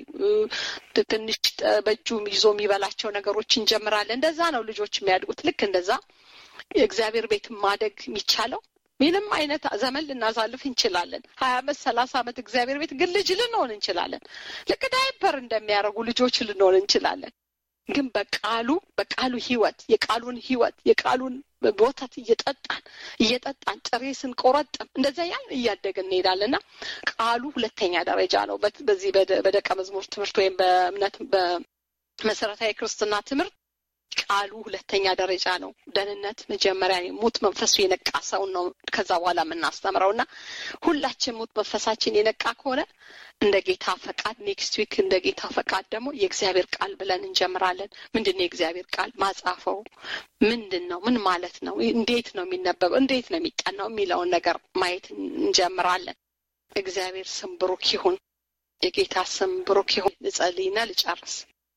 ትንሽ በእጁ ይዞ የሚበላቸው ነገሮች እንጀምራለን። እንደዛ ነው ልጆች የሚያድጉት። ልክ እንደዛ የእግዚአብሔር ቤት ማደግ የሚቻለው ምንም አይነት ዘመን ልናሳልፍ እንችላለን። ሀያ አመት ሰላሳ አመት እግዚአብሔር ቤት ግን ልጅ ልንሆን እንችላለን። ልክ ዳይፐር እንደሚያደርጉ ልጆች ልንሆን እንችላለን። ግን በቃሉ በቃሉ ህይወት የቃሉን ህይወት የቃሉን ወተት እየጠጣን እየጠጣን ጥሬ ስንቆረጥም እንደዚያ ያን እያደግን እንሄዳለን እና ቃሉ ሁለተኛ ደረጃ ነው። በዚህ በደቀ መዝሙር ትምህርት ወይም በእምነት በመሰረታዊ ክርስትና ትምህርት ቃሉ ሁለተኛ ደረጃ ነው። ደህንነት መጀመሪያ ሙት መንፈሱ የነቃ ሰውን ነው ከዛ በኋላ የምናስተምረው እና ሁላችን ሙት መንፈሳችን የነቃ ከሆነ እንደ ጌታ ፈቃድ ኔክስት ዊክ እንደ ጌታ ፈቃድ ደግሞ የእግዚአብሔር ቃል ብለን እንጀምራለን። ምንድን ነው የእግዚአብሔር ቃል ማጻፈው ምንድን ነው? ምን ማለት ነው? እንዴት ነው የሚነበበው? እንዴት ነው የሚጠናው? የሚለውን ነገር ማየት እንጀምራለን። እግዚአብሔር ስም ብሩክ ይሁን። የጌታ ስም ብሩክ ይሁን። ልጸልይና ልጨርስ።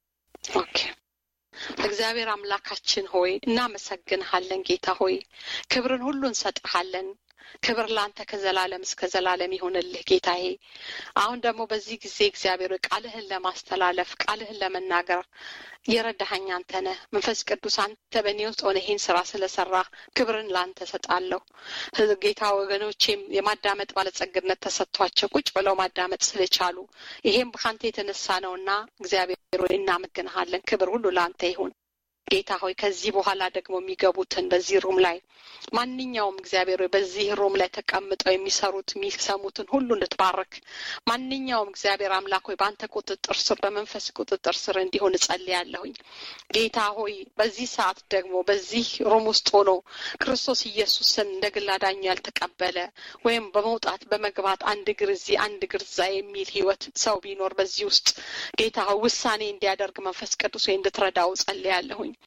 ኦኬ እግዚአብሔር አምላካችን ሆይ እናመሰግንሃለን። ጌታ ሆይ ክብርን ሁሉ እንሰጥሃለን። ክብር ለአንተ ከዘላለም እስከ ዘላለም ይሆንልህ ጌታዬ። አሁን ደግሞ በዚህ ጊዜ እግዚአብሔር ቃልህን ለማስተላለፍ ቃልህን ለመናገር የረዳኸኝ አንተ ነህ። መንፈስ ቅዱስ አንተ በእኔ ውስጥ ሆነ ይህን ስራ ስለሰራ ክብርን ለአንተ ሰጣለሁ። ጌታ ወገኖቼም የማዳመጥ ባለጸግነት ተሰጥቷቸው ቁጭ ብለው ማዳመጥ ስለቻሉ ይሄም ከአንተ የተነሳ ነውና እግዚአብሔር ሆይ እናመሰግንሃለን። ክብር ሁሉ ለአንተ ይሁን። ጌታ ሆይ ከዚህ በኋላ ደግሞ የሚገቡትን በዚህ ሩም ላይ ማንኛውም እግዚአብሔር ሆይ በዚህ ሩም ላይ ተቀምጠው የሚሰሩት የሚሰሙትን ሁሉ እንድትባርክ ማንኛውም እግዚአብሔር አምላክ ሆይ በአንተ ቁጥጥር ስር በመንፈስ ቁጥጥር ስር እንዲሆን እጸልያለሁኝ። ጌታ ሆይ በዚህ ሰዓት ደግሞ በዚህ ሩም ውስጥ ሆኖ ክርስቶስ ኢየሱስን እንደ ግል አዳኙ ያልተቀበለ ወይም በመውጣት በመግባት አንድ እግር እዚህ አንድ እግር እዛ የሚል ህይወት ሰው ቢኖር በዚህ ውስጥ ጌታ ሆይ ውሳኔ እንዲያደርግ መንፈስ ቅዱስ ወይ እንድትረዳው ጸልያለሁኝ።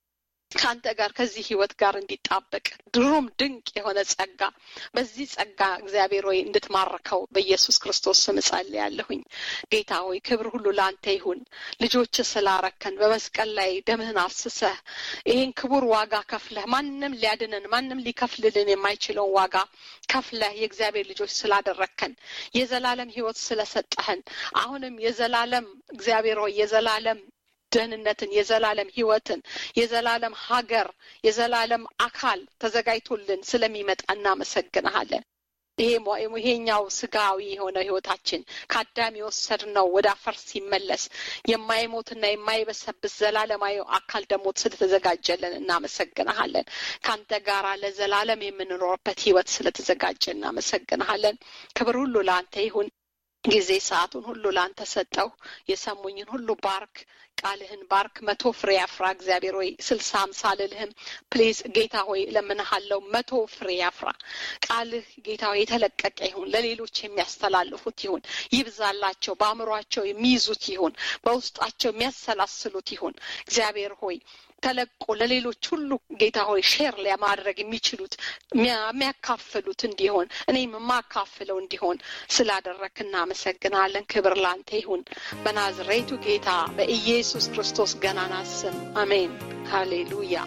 ከአንተ ጋር ከዚህ ህይወት ጋር እንዲጣበቅ ድሩም ድንቅ የሆነ ጸጋ በዚህ ጸጋ እግዚአብሔር ሆይ እንድትማርከው በኢየሱስ ክርስቶስ ስም እጸልያለሁኝ። ጌታ ሆይ ክብር ሁሉ ለአንተ ይሁን። ልጆች ስላረከን በመስቀል ላይ ደምህን አፍስሰህ ይህን ክቡር ዋጋ ከፍለህ ማንም ሊያድነን ማንም ሊከፍልልን የማይችለውን ዋጋ ከፍለህ የእግዚአብሔር ልጆች ስላደረከን የዘላለም ህይወት ስለሰጠህን አሁንም የዘላለም እግዚአብሔር ሆይ የዘላለም ደህንነትን የዘላለም ህይወትን የዘላለም ሀገር የዘላለም አካል ተዘጋጅቶልን ስለሚመጣ እናመሰግንሃለን። ይሄኛው ስጋዊ የሆነ ህይወታችን ከአዳም የወሰድነው ወደ አፈር ሲመለስ የማይሞትና የማይበሰብስ ዘላለማዊ አካል ደግሞ ስለተዘጋጀልን እናመሰግንሃለን። ከአንተ ጋራ ለዘላለም የምንኖርበት ህይወት ስለተዘጋጀ እናመሰግንሃለን። ክብር ሁሉ ለአንተ ይሁን። ጊዜ ሰዓቱን ሁሉ ለአንተ ሰጠው። የሰሙኝን ሁሉ ባርክ፣ ቃልህን ባርክ። መቶ ፍሬ ያፍራ እግዚአብሔር ሆይ ስልሳ አምሳ አልልህም። ፕሊዝ ጌታ ሆይ እለምንሃለሁ፣ መቶ ፍሬ ያፍራ። ቃልህ ጌታ ሆይ የተለቀቀ ይሁን፣ ለሌሎች የሚያስተላልፉት ይሁን፣ ይብዛላቸው፣ በአእምሯቸው የሚይዙት ይሁን፣ በውስጣቸው የሚያሰላስሉት ይሁን። እግዚአብሔር ሆይ ተለቆ ለሌሎች ሁሉ ጌታ ሆይ ሼር ለማድረግ የሚችሉት የሚያካፍሉት እንዲሆን እኔም የማካፍለው እንዲሆን ስላደረክ እናመሰግናለን። ክብር ላንተ ይሁን በናዝሬቱ ጌታ በኢየሱስ ክርስቶስ ገናና ስም አሜን። ሃሌሉያ።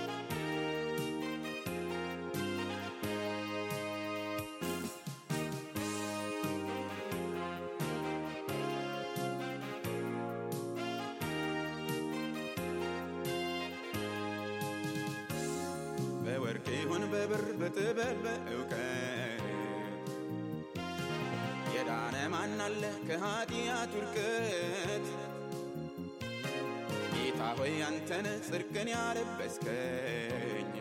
በወርቅ ይሁን በብር በጥበብ በእውቀት የዳነ ማን አለ ከኃጢአት ውድቀት? ጌታ ሆይ አንተነ ጽድቅን ያለበስከኝ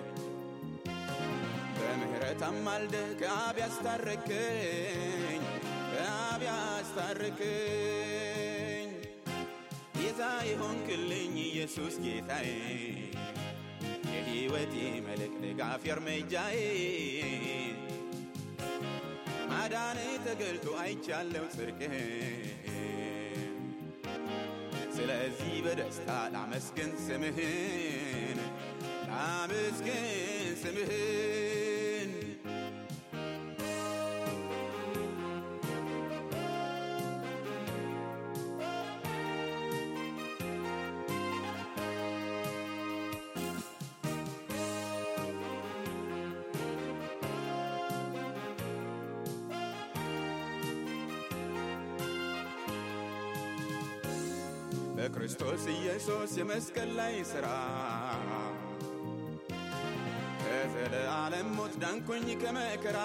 በምህረት አማልደ ከአብ ያስታረከኝ ከአብ ያስታረከኝ ጌታ የሆንክልኝ ኢየሱስ ጌታዬ የሕይወቴ መልክ ድጋፍ እርምጃዬ ማዳን ተገልጦ አይቻለው ጽድቅህ ስለዚህ በደስታ ላመስግን ስምህን ላመስግን ስምህን በክርስቶስ ኢየሱስ የመስቀል ላይ ሥራ ከዘለዓለም ሞት ዳንኩኝ ከመከራ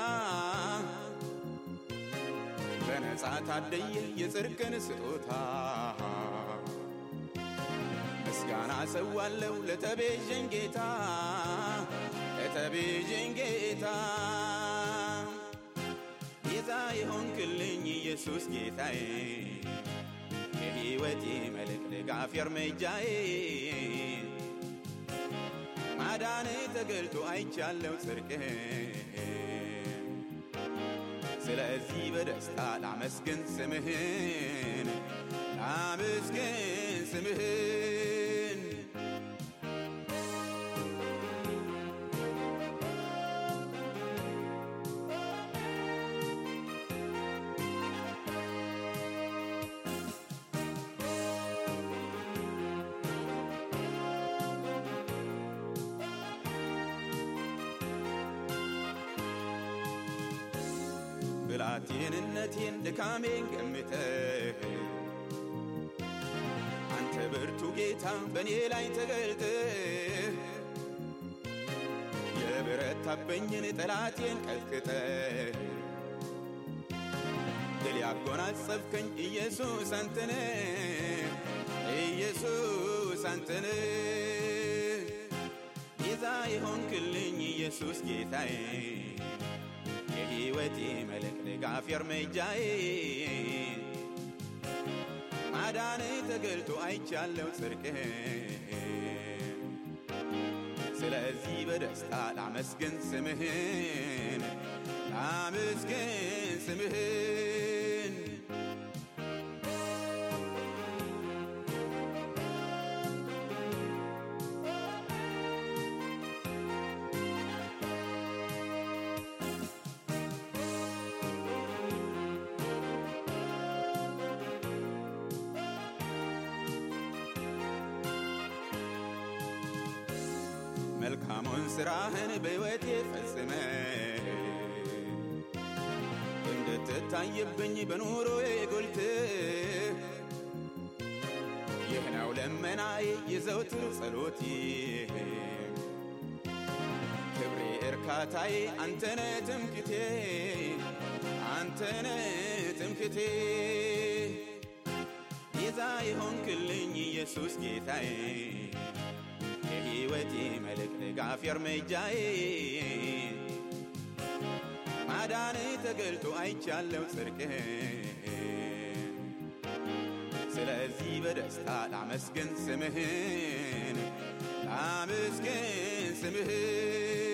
በነጻ ታደየ የጽድቅን ስጦታ ምስጋና ሰዋለው ለተቤዠኝ ጌታ ለተቤዠኝ ጌታ ጌታ የሆንክልኝ ኢየሱስ ጌታዬ የሕይወቴ መልክ ድጋፍ እርምጃዬ ማዳን ተገልጦ አይቻለው ጽድቅህ ስለዚህ በደስታ ላመስግን ስምህን ላመስግን ስምህን ብላቴንነቴን ድካሜን ገምተህ አንተ ብርቱ ጌታ በእኔ ላይ ተገልጠህ የበረታብኝን ጠላቴን ቀጥቅጠህ ድል ያጎናጸፍከኝ ኢየሱስ አንተነ ኢየሱስ አንተነ ጌታ የሆንክልኝ ኢየሱስ ጌታዬ የሕይወቴ መልክ ድጋፍ እርምጃዬ ማዳን ተገልጦ አይቻለው ጽድቅህ ስለዚህ በደስታ ላመስግን ስምህን ላመስግን ስምህን መልካሙን ሥራህን በሕይወቴ ፈጽመ እንድትታይብኝ በኑሮዬ ጎልት ይህ ነው ለመናዬ የዘውትር ጸሎቴ ክብሬ እርካታዬ አንተነ ትምክቴ አንተነ ትምክቴ ቤዛ የሆንክልኝ ኢየሱስ ጌታዬ የሕይወቴ መልክ ድጋፍ እርምጃዬ ማዳን ተገልጦ አይቻለው ጽድቅህ ስለዚህ በደስታ ላመስግን ስምህን ላመስግን ስምህን